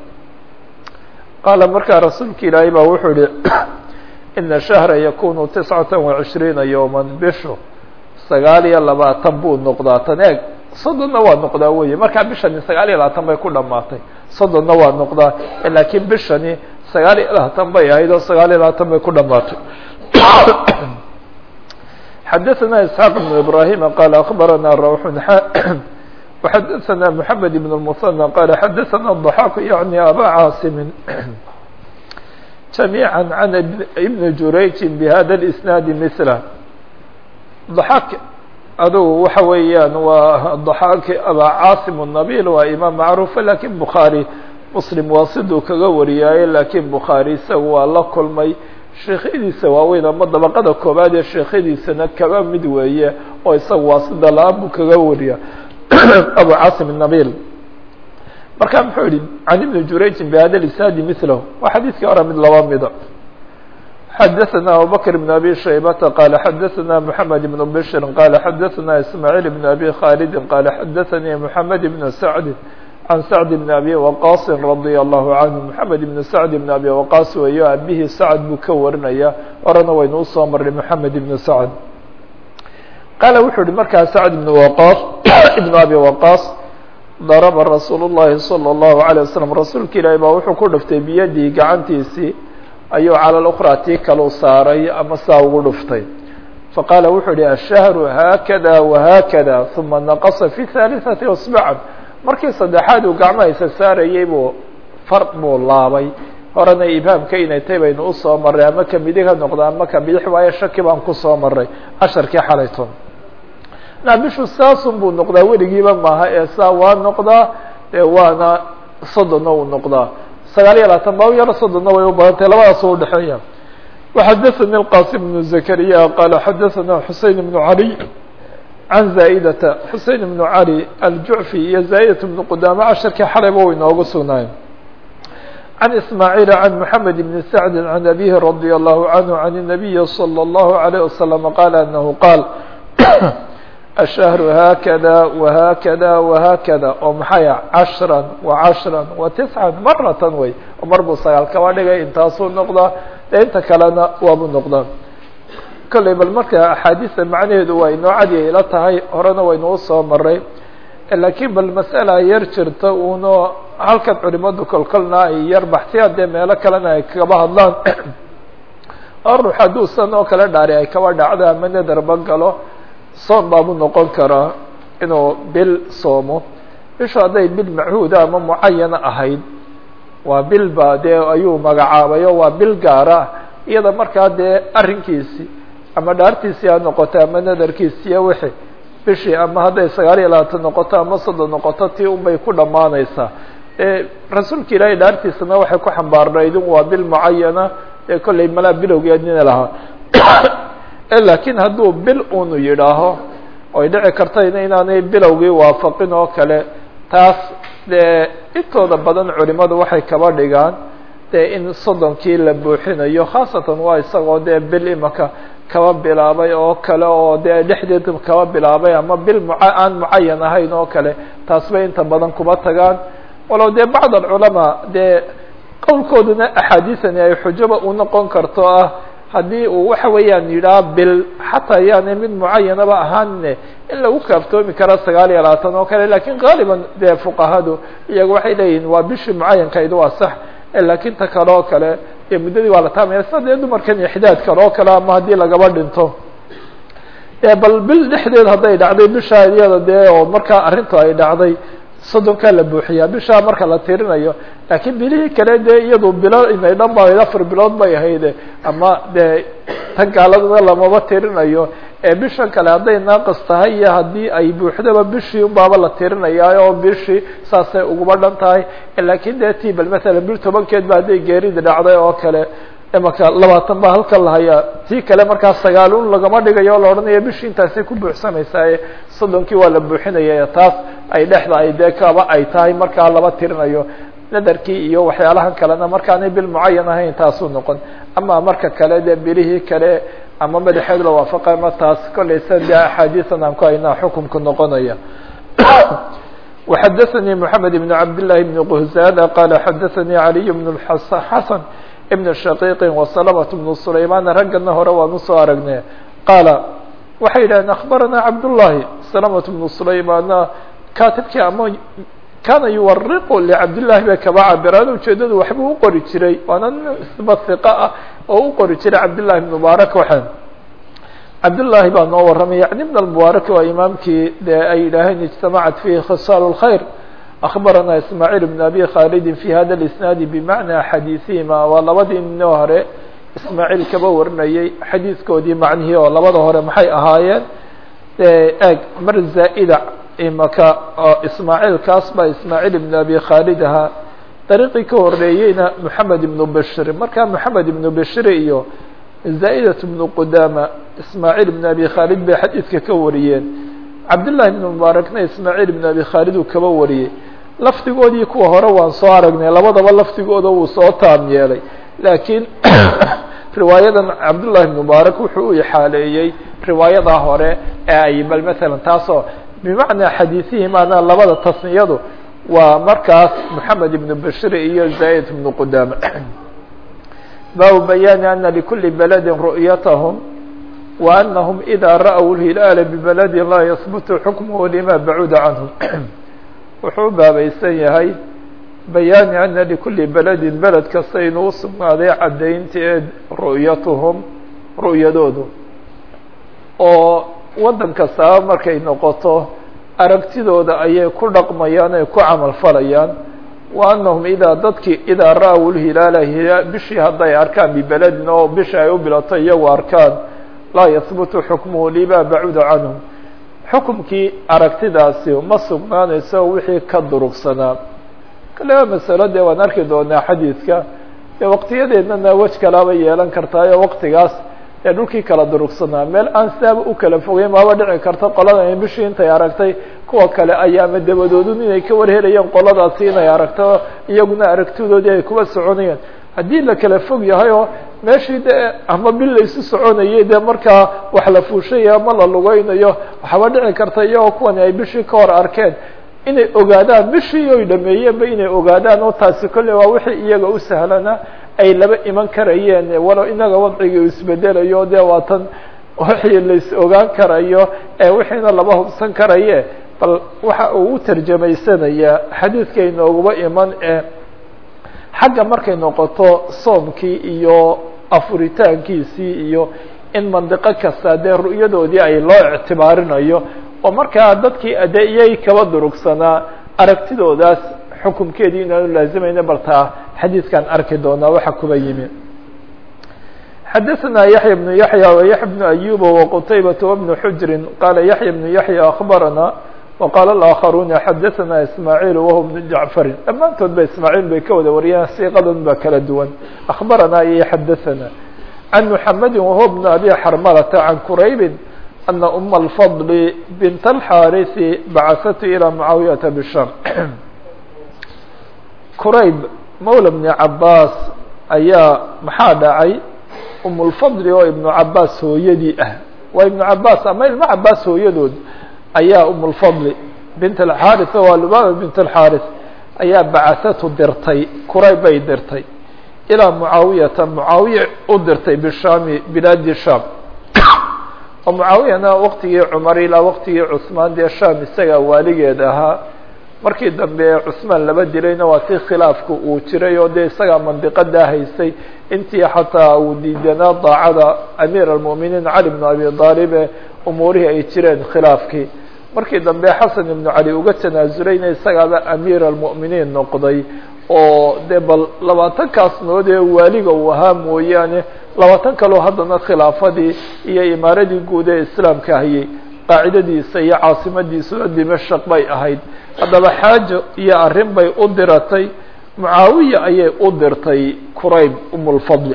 qaala markaa rasuulka ilaahay baa wuxuu yihi ina shahra yakunu tiscata وacishriina yowma bishu sagaal iyo labaatan buu noqdaa tan eeg soddonna waa noqdaa weye markaa bishani sagaal iyo labaatan bay ku dhamaatay soddonna waa noqdaa laakiin bishani sagaal iyo labaatan bay ahayd oo sagaal iyo labaatan bay ku dhamaatay xadaثna isxaaq بn ibrahim qala akbarana rawx وxadaثna mحamed بn الmuثنى qala xadaثna الضحاk yaعni aba caasimi جamيعا عن iبn jurayji bhada الإsناad mثله ضحاk adugu waxa weeyaan waa daxaaki abaa caasim الnabil waa imaam macruufa lakin bukhaarي muslim waa siduu kaga wariyaaye lakin bukhaarي isaga waa la kulmay sheekhadiisa waaweyn ama dabaqada koobaad ee sheekhadiisana kaba mid weeye oo isaga waa sida la-aan buu kaga wariya abu caasim الnabil marka muxuu yihi can ibni jurayjin bhada isnaadi milahu waa xadiidkii hore mid laba mida xadaثna abubakr بn abi shaybata qala xadaثna mحamed بn bshri qala xadaثna ismaaعiil بn abi khalidi qala xadaثanii mحamed بn sacdi can sacd bn abi waqaasi radi allahu canhu mحamed bn sacd bn abi waqaas weeyo abihii sacd buu ka warinaya horena waynu usoo maray mحamed ibn sacd qaala wuxuu yihi markaa sacd ibn waqaas ibn abi waqaas daraba rasuul الlahi salى الlahu عalيه waslm rasuulka ilaahi baa wuxuu ku dhuftay biyadii gacantiisii ayuu calى اأkhrى tii kalu saaray ama saa ugu dhuftay faqaala wuxuu yihi الshahru haakada وhaakada ثuma naqصa fi ثaaliثaةi اصبعa markii saddexaad uu gacmahaysa saarayey buu far buu laabay horena ibhaamka inay tay baynu usoo maray ama ka midig ha noqdo ama ka bidix waayo shaki baan kusoo maray casharkii xalayton naabishu saasun buu noqdaa weligiiba maaha ee saa waa noqdaa ee waana soddonna uu noqdaa sagaal iyo labaatan ba yaro soddonna way u badantay labadaas u udhexeeya وxadaثnي الqاsim بن زكريا qala xadaثna xusein بن عalي can zaa'data xusein بن عalي aljuعفي iyo zaa'daة بن qudama casharkii xalayba way inoogu sugnaayeen عن إسماعيل عن محمد بن سعد عن أبيه رضي الله عنه عن النبي صلى الله عليه وسلم قال أنه قال الشهر هكذا وهكذا وهكذا oo maxaya عشرا وعشرا وتسعا مرة wey mar buu sagaal kaba dhigay intaasuu noqdaa de inta kalena waabu noqdaa kolley bal marka axaadiista macnaheedu waa inoo cadiya ila tahay horena waynuu soo maray laakiin bal masأala yar jirta uno halkan culimadu kolkolna ay yar baxsiya dee meelo kalena ay kaba hadlaan oo ruux hadduu san oo kale dhaari ay kaba dhacdo ama nadarba galo soom baabu noqon karaa inuu bil soomo bishu hadday bil machuuda ama mucayana ahayd waa bil ba dee ayuu magacaabayo waa bil gaara iyada markaa dee arrinkiisi ama dhaartiisii ha noqoto ama nadarkiisiiyo wixi bishii ama hadday sagaal iyo labaatan noqoto ama soddon noqoto tii unbay ku dhammaanaysaa rasuulka ilaahay dhaartiisana waxay ku xambaarnayd in waa bil mucayana ee kollay malaa bilowgeednina lahaa laakiin hadduu bil unu yidhaaho oy dhici kartayna inaanay bilowgii waafaqin oo kale taas dee intooda badan culimadu waxay kaba dhigaan dee in soddonkii la buuxinayo khaasatan waa isagoo dee bil imaka kaba bilaabay oo kale oo dee dhexdeed kaba bilaabay ama bil mu aan mucayan ahayn oo kale taas bay inta badan kuba tagaan walow dee bacd alculamaa dee qowlkooduna axaadiisani ay xujaba u noqon karto ah haddii uu waxa weeyaan yidhaha bil xataa yaanay mid mucayanaba ahaanine in lagu kaaftoomi kara sagaal iyo labaatan oo kale lakin gaaliban dee fuqahadu iyaga waxay leeyihin waa bishii mucayankaydu waa sax laakiin ta kale oo kale dee muddadii waa la taamaya sida dee dumarkan ixdaad kale oo kale ama haddii lagaba dhinto e bal bil dhexdeed hadday dhacday bishaa iyada dee oo markaa arrintu ay dhacday soddonkaa la buuxiyaa bishaa marka la tirinayo laakiin bilihii kale dee iyadu bilo inay dhan ba afar bilood bay ahayde ama dee tan gaaladana lamaba tirinayo ee bishan kale hadday naaqis tahay iyo haddii ay buuxdaba bishii unbaaba la tirinaya oo bishii saasay uguba dhan tahay laakiin dee ti bal masalan bil tobankeed ba hadday geerida dhacday oo kale imaka labaatan baa halkan lahayaa tii kale markaa sagaalun lagama dhigayo o la odhanayo bishii intaasay ku buuxsamaysaaye soddonkii waa la buuxinaya taas ay dhexda ay dee kaba ay tahay markaa laba tirinayo nadarkii iyo waxyaalahan kalena markaanay bil mucayan ahayn taasuu noqon ama marka kale dee bilihii kale ama madaxeed la waafaqay ma taas kollay sa dee axaadiisan aan ku haynaa xukumka noqonaya وxadaثnي محamed بن cabd للhi بن qhzada qala xadaثnي عaliي بن xasan بن shaqiiqi وسلمة بن سlayman raggana hore waan usoo aragnay qaala waxay yidhaheen aخbarana cabdالlahi سلمة بن سlaymana katibkii ama kana yuwariqu لcabdالlahi bay kaba cabiraan ujeedadu waxbuu uqori jiray waana isba ثiqa ah oo u qori jiray cabdالlahi بن mubaarak waxaan cabdالlahi baa noo waramay yعni بن المبaarak waa imaamkii dee ay yidhaaheen اجtamacat fihi khiصاal الkhayr أخbarana ismaaعيل بن abi khaalidi في hada الاسناadi bmacnaa xadiiثihima waa labadii ninoo hore ismaaعيil kaba warinayay xadiiskoodii macnihii oo labada hore maxay ahaayeen dee eeg mar zaa'ida imaka oo ismaaciilkaas baa ismaaciil ibn abi khaalid ahaa dariiqii ka horeeyeyna moxamed ibnu bashir markaa moxamed ibnu bashir iyo zaa'idat ibnu qudaama ismaaciil ibn abi khaalid bay xadiidka ka wariyeen cabdullahi ibnu mubaarakna ismaaciil ibn abi khaalid uu kaba wariyey lafdigoodii kuwa hore waan soo aragnay labadaba lafdigooda wuu soo taam yeelay laakiin riwaayadan cabdullahi ibn mubaarak wuxuu u ixaaleeyey riwaayadaa hore ee ay bal matalan taasoo bimacnaa xadiisihim ana labada tasniyadu waa markaas moxamed ibnu bashir iyo zaa'id ibnu qudaama baabu bayaani ana likuli beledi ru'yatahum wa anahum idaa ra'w lhilaala bibeladin laa yahbutu xukmuhu lima bacuda canhum wuxuu u baabaysan yahay bayaani ana likuli beledin beled kasta inuu usugnaaday caddaynteed ru'yatuhum ru'yadoodu oo waddan kastaaba markay noqoto aragtidooda ayay ku dhaqmayaan ay ku camal falayaan wa anahum idaa dadkii idaa ra-w lhilaala hilaal bishii hadday arkaan bibeledin oo bishi ay u bilato iyagu arkaan laa yahbutu xukmuhu lima bacuda canhum xukumkii aragtidaasi ma sugnaanayso wixii ka durugsanaa kaleba masalo dee waan arki doonaa xadiidka dee waqtiyadeednana wej kalaaba yeelan kartaayo waqtigaas ee dhulkii kala durugsanaa meel aan sidaaba u kala fogeyn maaba dhici karta qoladan bishii intay aragtay kuwa kale ayaama dabadoodun inay ka warhelayeen qoladaasi inay aragto iyaguna aragtidoodii ay kuba soconayeen haddii la kala fog yahay oo meeshii dee ama bil laysu soconayay dee markaa wax la fuushaya ama la lugeynayo waxaaba dhici karta iyagoo kuwani ay bishii ka hor arkeen inay ogaadaan bishii oy dhameeyeenba inay ogaadaan oo taasi kolley waa wixii iyaga u sahlana ay laba iman karayeen walow inaga wadciga isbedelayo dee waatan wixii lais ogaan karayo ee wixiina laba hubsan karaye bal waxa uu u tarjamaysanayaa xadiidka inooguba iman ee xagga markay noqoto soomkii iyo afuritaankiisii iyo in mandiqo kasta dee ru'yadoodii ay loo ictibaarinayo oo markaa dadkii ade iyay kaba durugsanaa aragtidoodaas xukumkeedii inaanu laazimayna bal taa xadiidkan arki doonaa waxa kuba yimi xadaثna yaحya بن yaحyى وyaحya بن أyuba وqtaybaة وبن xujri qala yaحya بن yaحyى أخbarana وqala الآkخaruna xadaثna ismاعيل whu بن jaعفari dhammaantood ba ismاعيل bay ka wada wariyaan siiqadan ba kala duwan أخbarana iyo xadaثna عن محamedi whu بن abi xrmlةa عan qurayb أna أma الفضل bint الxاriث bacثat ilى mعaawiyaةa bsham qurayb mawla بن cabaas ayaa maxaa dhacay umulfadli oo ibnu cabaas hooyadii ah waa ibnu cabaas ama ilmo cabaas hooyadood ayaa umulfadli bint alxaris waa lubaba bint alxaris ayaa bacasatu dirtay kurayb bay dirtay ilaa mucaawiyata mucaawiya u dirtay bishaami bilaadi sham oo mucaawiyana waqtigii cumar ilaa waqtigii cusmaan dee sham isagaa waaligeed ahaa markii dambe cusmaan laba dilayna waa si khilaafku uu jiray oo dee isagaa mandiqadaa haysay intii xataa uu diidanaa daacada amiir almu'miniin cali bnu abi aalib ee umuurihii ay jireen khilaafkii markii dambe xasan ibnu cali uga tanaazulayna isagaaba amiir almu'miniin noqday oo dee bal labaatankaas nood ee waaliga uu ahaa mooyaane labaatan kaloo haddana khilaafadii iyo imaaradii guud ee islaamka hayay qaacidadiisa iyo caasimadiisuna dimashaq bay ahayd haddaba xaajo iyo arrin bay u diratay mucaawiya ayay u dirtay qurayb umulfadli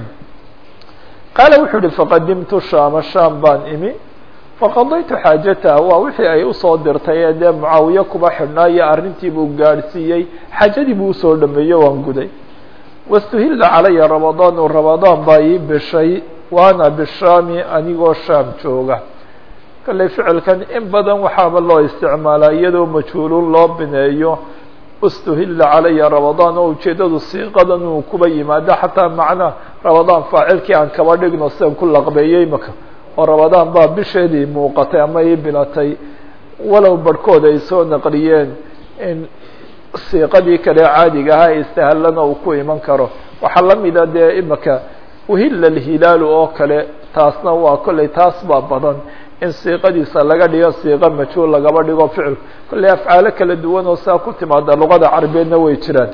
qaala wuxuu uhi faqadimtu shaama shaam baan imi faqadaytu xaajataha waa wixii ay usoo dirtay ee dee mucaawiye kuba xidhnaa iyo arrintii buu gaadhsiiyey xaajadii buu usoo dhameeyo waan guday wastuhilla calaya ramadaanu ramadaan baa ii bishay waana bishaami anigoo shaam jooga kalley ficilkan in badan waxaaba loo isticmaalaa iyadoo majhuulun loo bineeyo ustuhilla calaya ramadaan oo ujeeddadu siiqadan uu kuba yimaado xataa macna ramadaan faacilkii aan kaba dhigno sidan ku laqbeeyey maka oo ramadaan baa bisheedii muuqatay ama ii bilatay walow barhkood ay soo naqliyeen in siiqadii kale caadiga ahaa istahallana uu ku iman karo waxaa la mida dee imaka uhilla alhilaalu oo kale taasna waa kolley taas baa badan in siiqadiisa laga dhigo siiqo majhuul lagaba dhigo ficil kolley afcaalo kala duwan oo saa ku timaada luqada carabeedna way jiraan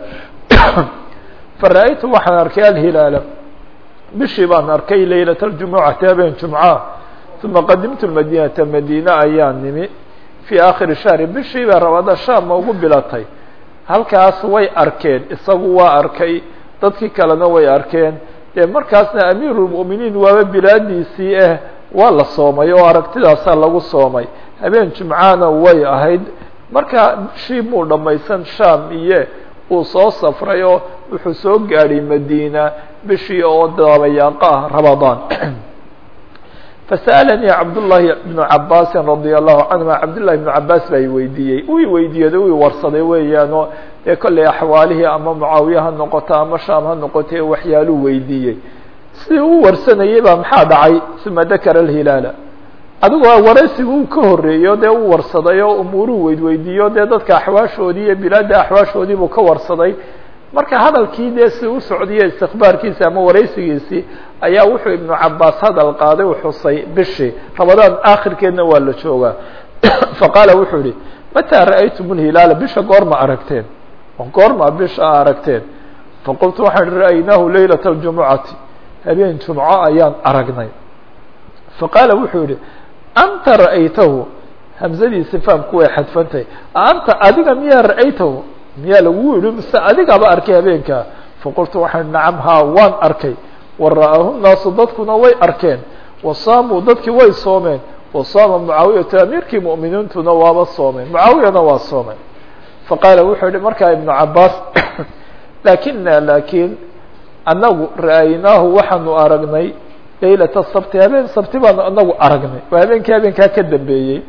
fara-aytu waxaan arkay alhilaala bishii baan arkay laylat aljumucati habeen jumca uma qadimtu madinata madiine ayaa nimi fii aakhiri shahri bishii baa rabada shaama ugu bilatay halkaas way arkeen isagu waa arkay dadkii kalena way arkeen dee markaasna amiirulmu'miniin waaba bilaadiisii ah waa la soomay oo aragtidaasaa lagu soomay habeen jumcaana way ahayd marka bishii muu dhammaysan sham iyo uu soo safray oo wuxuu soo gaadhay madiina bishii oo daabayaaqa ah ramadaan fasa'alanii cabdullaahi bnu cabaasin radia allahu canhuma cabdullahi bnu cabaas baa i weydiiyey uu i weydiiyada uu i warsaday weeyaanoo dee kollay axwaalihii ama mucaawiye ha noqoto ama shaam ha noqoto waxyaaluu weydiiyey sidii u warsanayay baa maxaa dhacay uma dakara alhilaala adigoo waraysigu uu ka horreeyo dee u warsaday oo umuuruu weydweydiiyo dee dadka axwaashoodii iyo bilaadda axwaashoodii buu ka warsaday marka hadalkii dee si u socdiyo istikbaarkiisi ama waraysigiisii ayaa wuxuu ibnu cabaas hadal qaaday u xusay bishii ramadaan aakhirkeedna waa la joogaa faqaala wuxuu yihi mataa ra'aytum lhilaala bisha goorma aragteen goorma bisha a aragteen faqultu waxaan ihi ra'aynaahu laylat اljumucati habeen jumco ayaan aragnay faqaala wuxuu yihi anta ra'aytahu hamzadiisi faamku way xadfantahay anta adiga miyaa ra'aytahu miyaa lagu yihi mise adigaba arkay habeenkaa faqultu waxaan nacam haa waan arkay wa ra'aahu naasu dadkuna way arkeen wasaamuu dadkii way soomeen wasaama mucaawiyatu amiirkii mu'miniintuna waaba soomeen mucaawiyana waa soomay faqaala wuxuu yihi markaa ibnu cabaas laakina laakiin annagu ra'aynaahu waxaanu aragnay laylata sabti habeen sabti baanu anagu aragnay waa habeenkii habeenkaa ka dambeeyey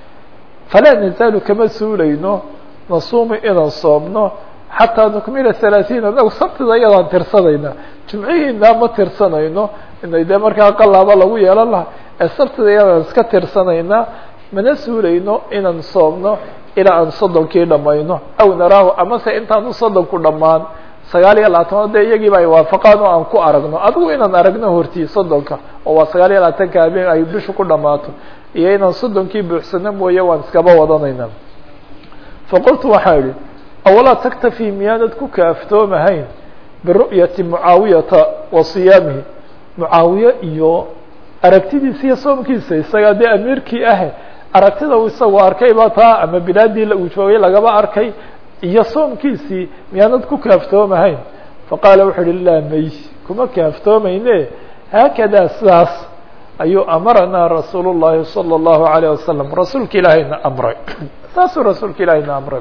falaa nazaalu kama suulayno nasuumu inaan soomno xataa nukmila halaaثiin anagu sabtida iyadaan tirsanayna jumcihiina ma tirsanayno inay dee markaa qalaaba lagu yeelan laha ee sabtida iyadaan iska tirsanaynaa mana suulayno inaan soomno ilaa aan soddonkii dhamayno aw naraahu amase intaanu soddonku dhammaan sagaal iyo labaatanood dee iyagiiba ay waafaqaan oo aan ku aragno adigu inaan aragno hortii soddonka oo waa sagaal iyo labaatanka habeen ay bishu ku dhammaato iyo inaan soddonkii buuxsano mooye waan iskaba wadanayna faqultu waxaa idhi awalaa taktafi miyaanad ku kaaftoomahayn biru'yati mucaawiyata wa siyaamihi mucaawiye iyo aragtidiisa iyo soomkiisa isagaa dee amiirkii ah aragtida uu isagu arkay baa taa ama bilaadii uu joogay lagaba arkay iyo soomkiisii miyaanad ku kaaftoomahayn faqaala wuxuu uhi laa may kuma kaaftoomayne haakadaa sidaas ayuu amaranaa rasuul الlahi salى الlahu عalيه wasalam rasuulka ilaahayna amray saasuu rasuulka ilaahayna amray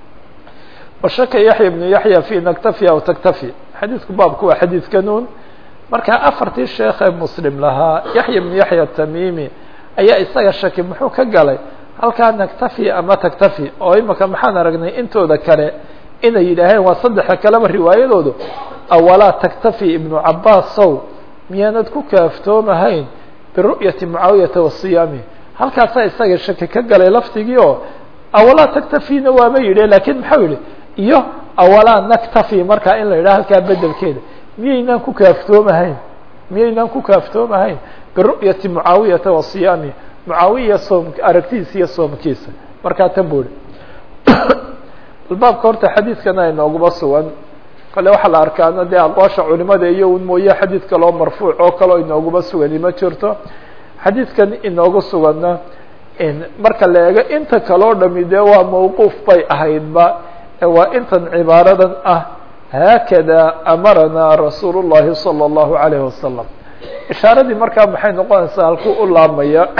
washaka yaxya bnu yaxya fi naktafi aw taktafi xadiidku baabku waa xadiidka nuun markaa afartii sheekee muslim lahaa yaxya bnu yaxya tamimi ayaa isaga shaki muxuu ka galay halkaa naktafi ama taktafi oo imika maxaan aragnay intooda kale inay yidhaaheen waa saddexa kaleba riwaayadoodu awalaa taktafi ibnu cabaasow miyaanad ku kaaftoomahayn biru'yati mucaawiyata wasiyaami halkaasaa isaga shaki ka galay laftigii oo awalaa taktafina waama yidhi lakin maxau yihi iyo awalaa naktafi markaa in la yidhaha halkaa bedelkeeda miyaynaan ku kaaftoomahayn miyaynaan ku kaaftoomahayn biru'yati mucaawiyata wasiyaami mucaawiya soom aragtidiisa iyo soomkiisa markaa tan buu ihi baabka horta xadiidkana inooguma sugan kale waxaa la arkaana dee aqwaasha culimada iyo un mooye xadiid kaloo marfuuc oo kaleo inooguma sugani ma jirto xadiidkan inoogu suganna marka la eego inta kaloo dhami dee waa mawquuf bay ahaydba waa intan cibaaradan ah haakada amaranaa rasuul الlahi salى الlahu عalayه wasalam ishaaradii markaa maxay noqonaysaa halkuu u laabmaya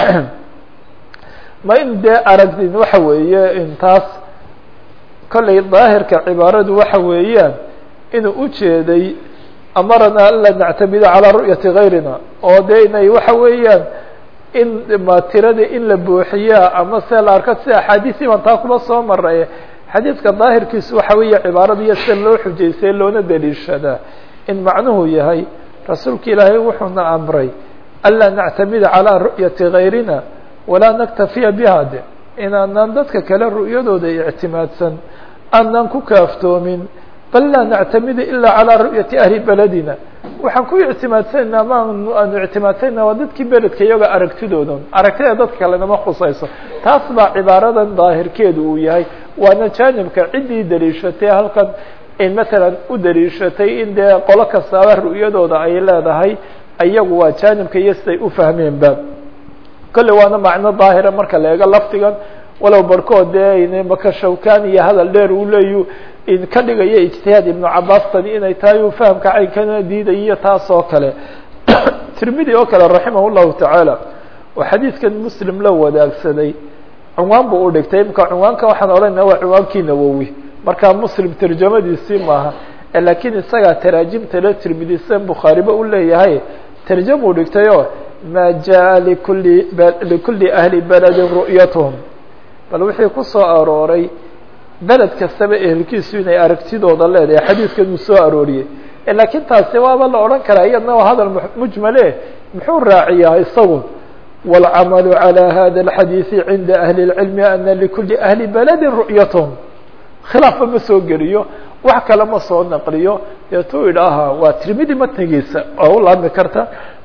ma in dee aragdin waxa weeye intaas kollay daahirka cibaaradu waxa weeyaan inuu ujeeday amaranaa an la nactamida calىa ru'yati gayrina oo dee inay waxa weeyaan in ma tirada in la buuxiyaa ama se la arko sida axaadiisii baan taa kuma soo maray xadiidka daahirkiisu waxa weeye cibaarada iyo sida loo xujaystay loona daliishadaa in macnuhu yahay rasuulka ilaahay wuxuuna amray anlaa nactamida calىa ru'yati gayrina walaa naktafiya biha de inaanaan dadka kale ru'yadooda ictimaadsan aanan ku kaaftoomin bal laa nactamida ilaa calىa ru'yati ahli beledina waxaan ku ictimaadsanayna ama aanu ictimaadsanayna waa dadkii beledka iyaga aragtidoodan aragtida dadka kalenama khusayso taas baa cibaaradan daahirkeedu uu yahay waana jaanibka ciddii daliishatay halkan matalan u daliishatay in dee qolo kastaaba ru'yadooda ay leedahay ayagu waa jaanibka iyo siday u fahmeenba kolley waana macno daahira marka la eego lafdigan walow barhkood dee maka shawkan iyo hadal dheer uu leeyu ka dhigaya ijtihaad ibnu cabaas tani inay tahay uu fahamka caynkana diidayiyo taas oo kale tirmidi oo kale raximah llahu tacaala oo xadiidkan muslim la wadaagsaday cunwaan buu u dhigtay imka cunwaanka waxaan odhanayna waa cunwaankii nawowi markaa muslim tarjamadiisii maaha laakiin isagaa taraajimta la tirmidi sidan bukhaariba u leeyahay tarjamuu dhigtay oo ma jaa likuli likuli ahli beledin ru'yatuhum bal wixii ku soo arooray beled kastaba ehelkiisu inay aragtidooda leedahay xadiidkan uu soo arooriyey laakiin taasi waaba la odhan karaa iyadna waa hadal mujmale muxuu raaciyaa isagu wاlcamalu عalى hada الxadiiثi cinda ahli الcilmi ana likuli ahli beledin ru'yathm khilaafba ma soo geliyo wax kale ma soo naqliyo deetuu idhaaha waa tirmidi matnigiisa oo u laabmi karta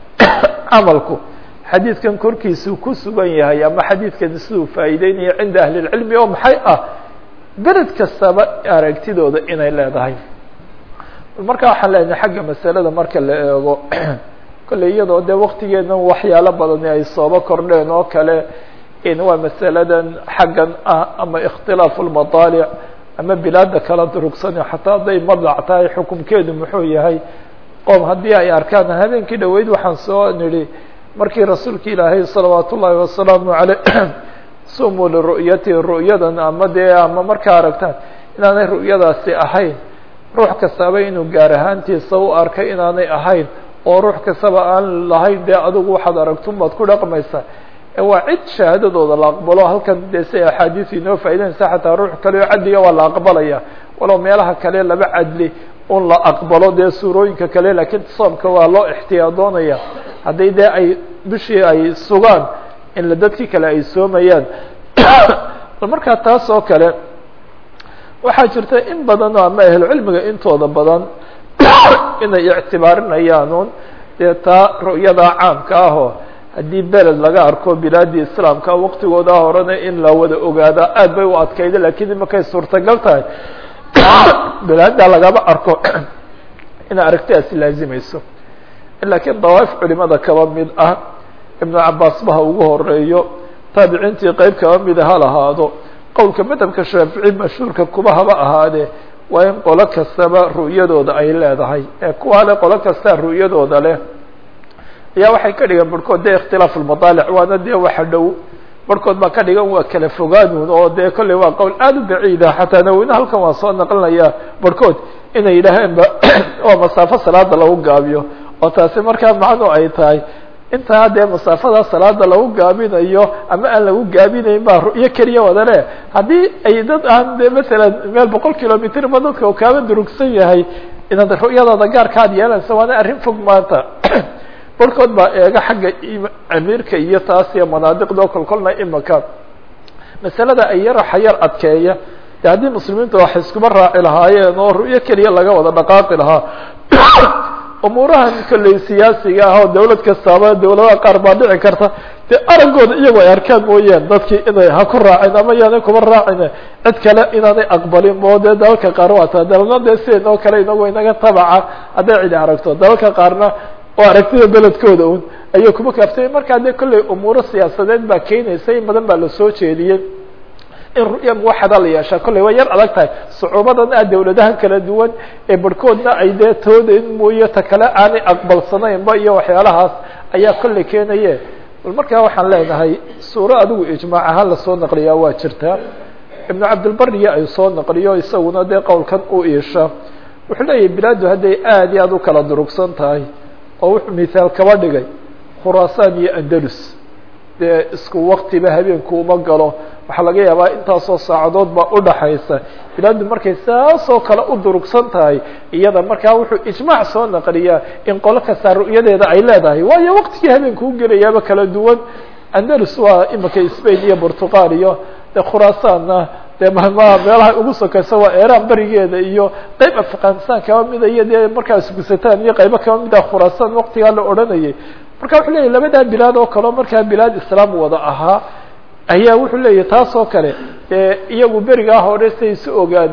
camalku xadiidkan korkiisuu ku sugan yahay ama xadiidkan siduu faa'iideynaya cinda ahli اlcilmi oo maxay ah beled kastaba aragtidooda inay leedahay marka waxaan leenahay xagga masalada marka la eego kolley iyadoo dee waktigeena waxyaalo badani ay sooba kordheen oo kale in waa masaladan xaggan ah ama ikhtilaafu lmadaalic ama bilaada kala durugsan xataa hadday madlac tahay xukumkeedu muxuu yahay qoom haddii ay arkaan habeenkii dhaweyd waxaan soo nidhi markii rasuulka ilaahay salawaat ullaahi wasalaamu aleyh sumuu liru'yati ru'yadan ama dee ama markaa aragtaan inaanay ru'yadaasi ahayn ruux kastaba inuu gaar ahaantiisa u arkay inaanay ahayn oo ruux kastaba aan lahayn dee adigu waxaad aragtun baad ku dhaqmaysaa waa cid shahaadadooda la aqbalo halkan dee si axaadiis inoo faa'idanaysa xataa ruux kale oo cadliga waa la aqbalaya walow meelaha kale laba cadli un la aqbalo dee suurooyinka kale laakiin soomka waa loo ixtiyaadoonaya haddii dee ay bishii ay sugaan in la dadkii kale ay soomayaan markaa taas oo kale waxaa jirta in badan oo ama ahlucilmiga intooda badan inay ictibaarinayaanuun dee taa ru'yada caamka ahoo haddii beled laga arko bilaadii islaamka waktigooda horena in la wada ogaada aad bay u adkayda lakiin imakay suurtagal tahay bilaada lagama arko inay aragtidaasi laazimayso laakiin dawaaif culimada kaba mid ah ibnu cabaas baha ugu horeeyo taabiciintii qeyb kaba mida ha lahaado qowlka madhabka shaafici mashhuurka kuba haba ahaadee waa in qolo kastaba ru'yadooda ay leedahay ee kuwa le qolo kastaa ru'yadooda leh ayaa waxay ka dhigan barhkood dee ikhtilaafu lmadaalic waana dee waxa dhow barhkood baa ka dhigan waa kala fogaanuun oo dee kolley waa qowl aada u baciida xataa naweyne halkan waa soo naqlinaya barhkood inay yidhaaheenba oo masaafo salaada lagu gaabiyo oo taasi markaa macnu ay tahay intaa dee masaafada salaada lagu gaabinayo ama aan lagu gaabinayn baa ru'yo keliya wada le haddii ay dad aan de masalan meel boqol kilomitr ma dadka u kaaba durugsan yahay inaad ru'yadooda gaarka ad yeelanaysa waana arrin fog maanta barhkood baa eega xagga amiirka iyo taas iyo manaadiqda kolkolna imaka masalada ay yar xayar adkeeya de haddii muslimiinta wax iskuba raaci lahaayeen oo ru'yo keliya laga wada dhaqaaqi lahaa umuurahan kolley siyaasiga ah oo dawlad kastaaba dawladaha qaar baa dhici karta dee araggooda iyagoo ay arkaan mooyaan dadkii inay ha ku raacin ama yaanay kuba raacin cid kale inaanay aqbalin oo dee dalalka qaar waa taa dalna dee sidan oo kale inagoo inaga tabaca hadday cidi aragto dalalka qaarna oo aragtida beledkooda un ayay kuma kaaftay markaa dee kolley umuuro siyaasadeed baa keenaysa in badan baa lasoo jeediyey in ru'ya muwaxada la yeeshaa kolley waa yar adag tahay sucuubadan ah dawladahan kala duwan ee barhkoodna ay dee toodayn mooye ta kale aanay aqbalsanaynba iyo waxyaalahaas ayaa kolley keenaye bal markaa waxaan leenahay suuro adigu ijmaac ahaan lasoo naqliyaa waa jirtaa ibnu cabdilbariya ay soo naqliyo isaguna dee qowlkan u iisha wuxuu leeyahay bilaadu hadday aad iyo aad u kala durugsan tahay oo wuxuu mithaal kaba dhigay khuraasaan iyo andalus dee isku waktiba habeenku uma galo waxaa laga yaabaa intaasoo saacadood baa udhaxaysa bilaadu markay saasoo kale u durugsan tahay iyada markaa wuxuu ijmaac soo naqliyaa in qolo kastaa ru'yadeeda ay leedahay waayo waktigii habeenku u gelayaaba kala duwan andalus waa imika spain iyo portugal iyo dee khuraasaanna dee mama meelaha ugu sokaysa waa eran berigeeda iyo qeyb afghanistan kaba mida iyo dee markaas gusataan iyo qaybo kaba mid ah khuraasaan waktigaa la odhanayay marka wuxuu leyahy labadaa bilaad oo kaleo markaa bilaad islaam wada ahaa ayaa wuxuu leeyahy taas oo kale dee iyagu berigaa hore siay isu ogaadaan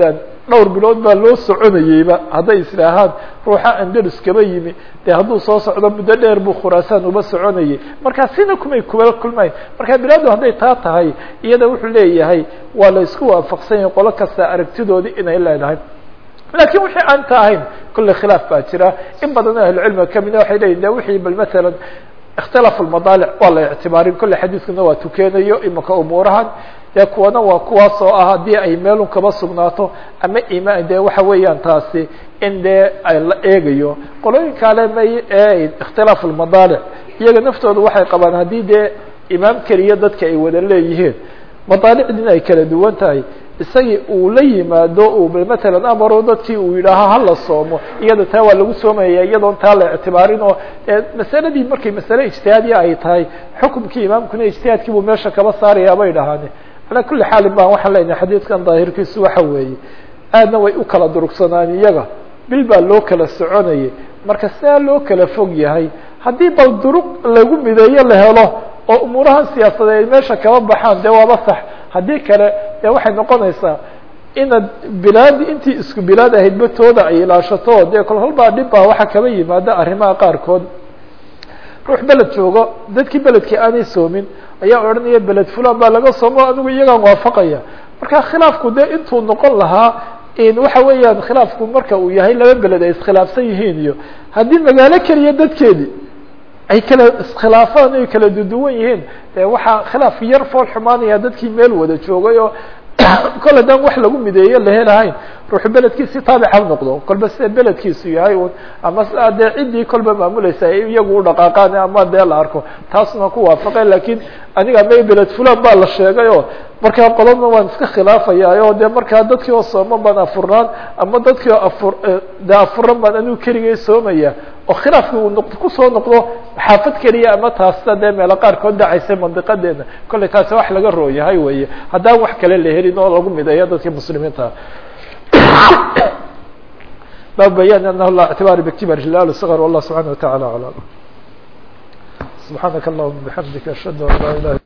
dhowr bilood baa loo soconayeyba hadday islaahaan ruuxa andalus kaba yimi dee hadduu soo socdo muddo dheer buu khuraasaan uba soconayay markaa sina kumay kuba kulmayn marka bilaadu hadday taa tahay iyada wuxuu leeyahay waa la isku waafaqsan yahay qolo kasta aragtidoodii inay leedahay lakin wixii aan ta ahayn kolley khilaaf baa jira in badan oo ahlucilmiga kamida waxay leyihin de wixii bal matalan اktilaaف الmadalic waa la اctibaarin kolley xadiiskuna waa tukeenayo imika umuurahan dee kuwana waa kuwaas oo ah haddii ay meelun kaba sugnaato ama imaan de waxa weeyaan taasi in dee la eegayo qolooyinka ale may اkhtilaaف الmadalic iyaga naftooda waxay qabaan haddii dee imaam keliya dadka ay wada leeyihiin madaalicdiina ay kala duwan tahay isagii uu la yimaado uu matalan amaro dadkii uu yidhaaho hala soomo iyada taa waa lagu soomaya iyadoon taa la ictibaarin oo masaladii markay masale ijtihaadiya ay tahay xukumkii imaamkuna ijtihaadkii buu meesha kaba saaraya bay dhahaane calaa kuli xaalin baan waxaan leenahay xadiidkan daahirkiisu waxa weeye aadna way u kala durugsanaan iyaga bil baa loo kala soconayay marka sidaa loo kala fog yahay haddii bal duruq lagu mideeyo la helo oo umuurahan siyaasadeed ay meesha kaba baxaan dee waaba sax haddii kale dee waxay noqonaysaa inaad bilaadi intii isku bilaad ahaydba tooda ay ilaashato dee kol halbaa dhib baa waxaa kaba yimaada arrimaha qaarkood ruux beled joogo dadkii beledkii aanay soomin ayaa odhanaya beled fulan baa laga soomo anigu iyagaan waafaqaya marka khilaafku dee intuu noqon lahaa waxa weeyaan khilaafku marka uu yahay laba beled ay iskhilaafsan yihiin iyo haddii magaalo keliya dadkeedii ay kala iskhilaafaan ay kala duduwan yihiin de waxaa khilaaf yar fool xumaanaya dadkii meel wada joogay oo kol haddaan wax lagu mideeyo la helahayn ruuxu beledkiisi taabic ha noqdo kolba sida beledkiisu yahay un ama sidaa dee ciddii kolba maamulaysa iyagu u dhaqaaqaan ama dee la arko taasna ku waafaqay lakin aniga may beled fulan baa la sheegay oo markaa qolana waan iska khilaafaya o dee markaa dadkii oo sooman baan afurnaan ama dadkii oo afur de afuran baan anigu keligay soomaya oo khilaafki uu noq kusoo noqdo xaafad keliya ama taasna dee meelo qaarkood dhacaysay mandiqadeena kollay taasi wax laga rooyahay weye haddaan wax kale la helin oo lagu mideeyo dadkii muslimiinta bab bayan anahu la اctibaar bktibar hilal صغr والlah subحanaه وataعalى aعlam subحaanaka اllahuma bحamdika ashhadu an laa ilah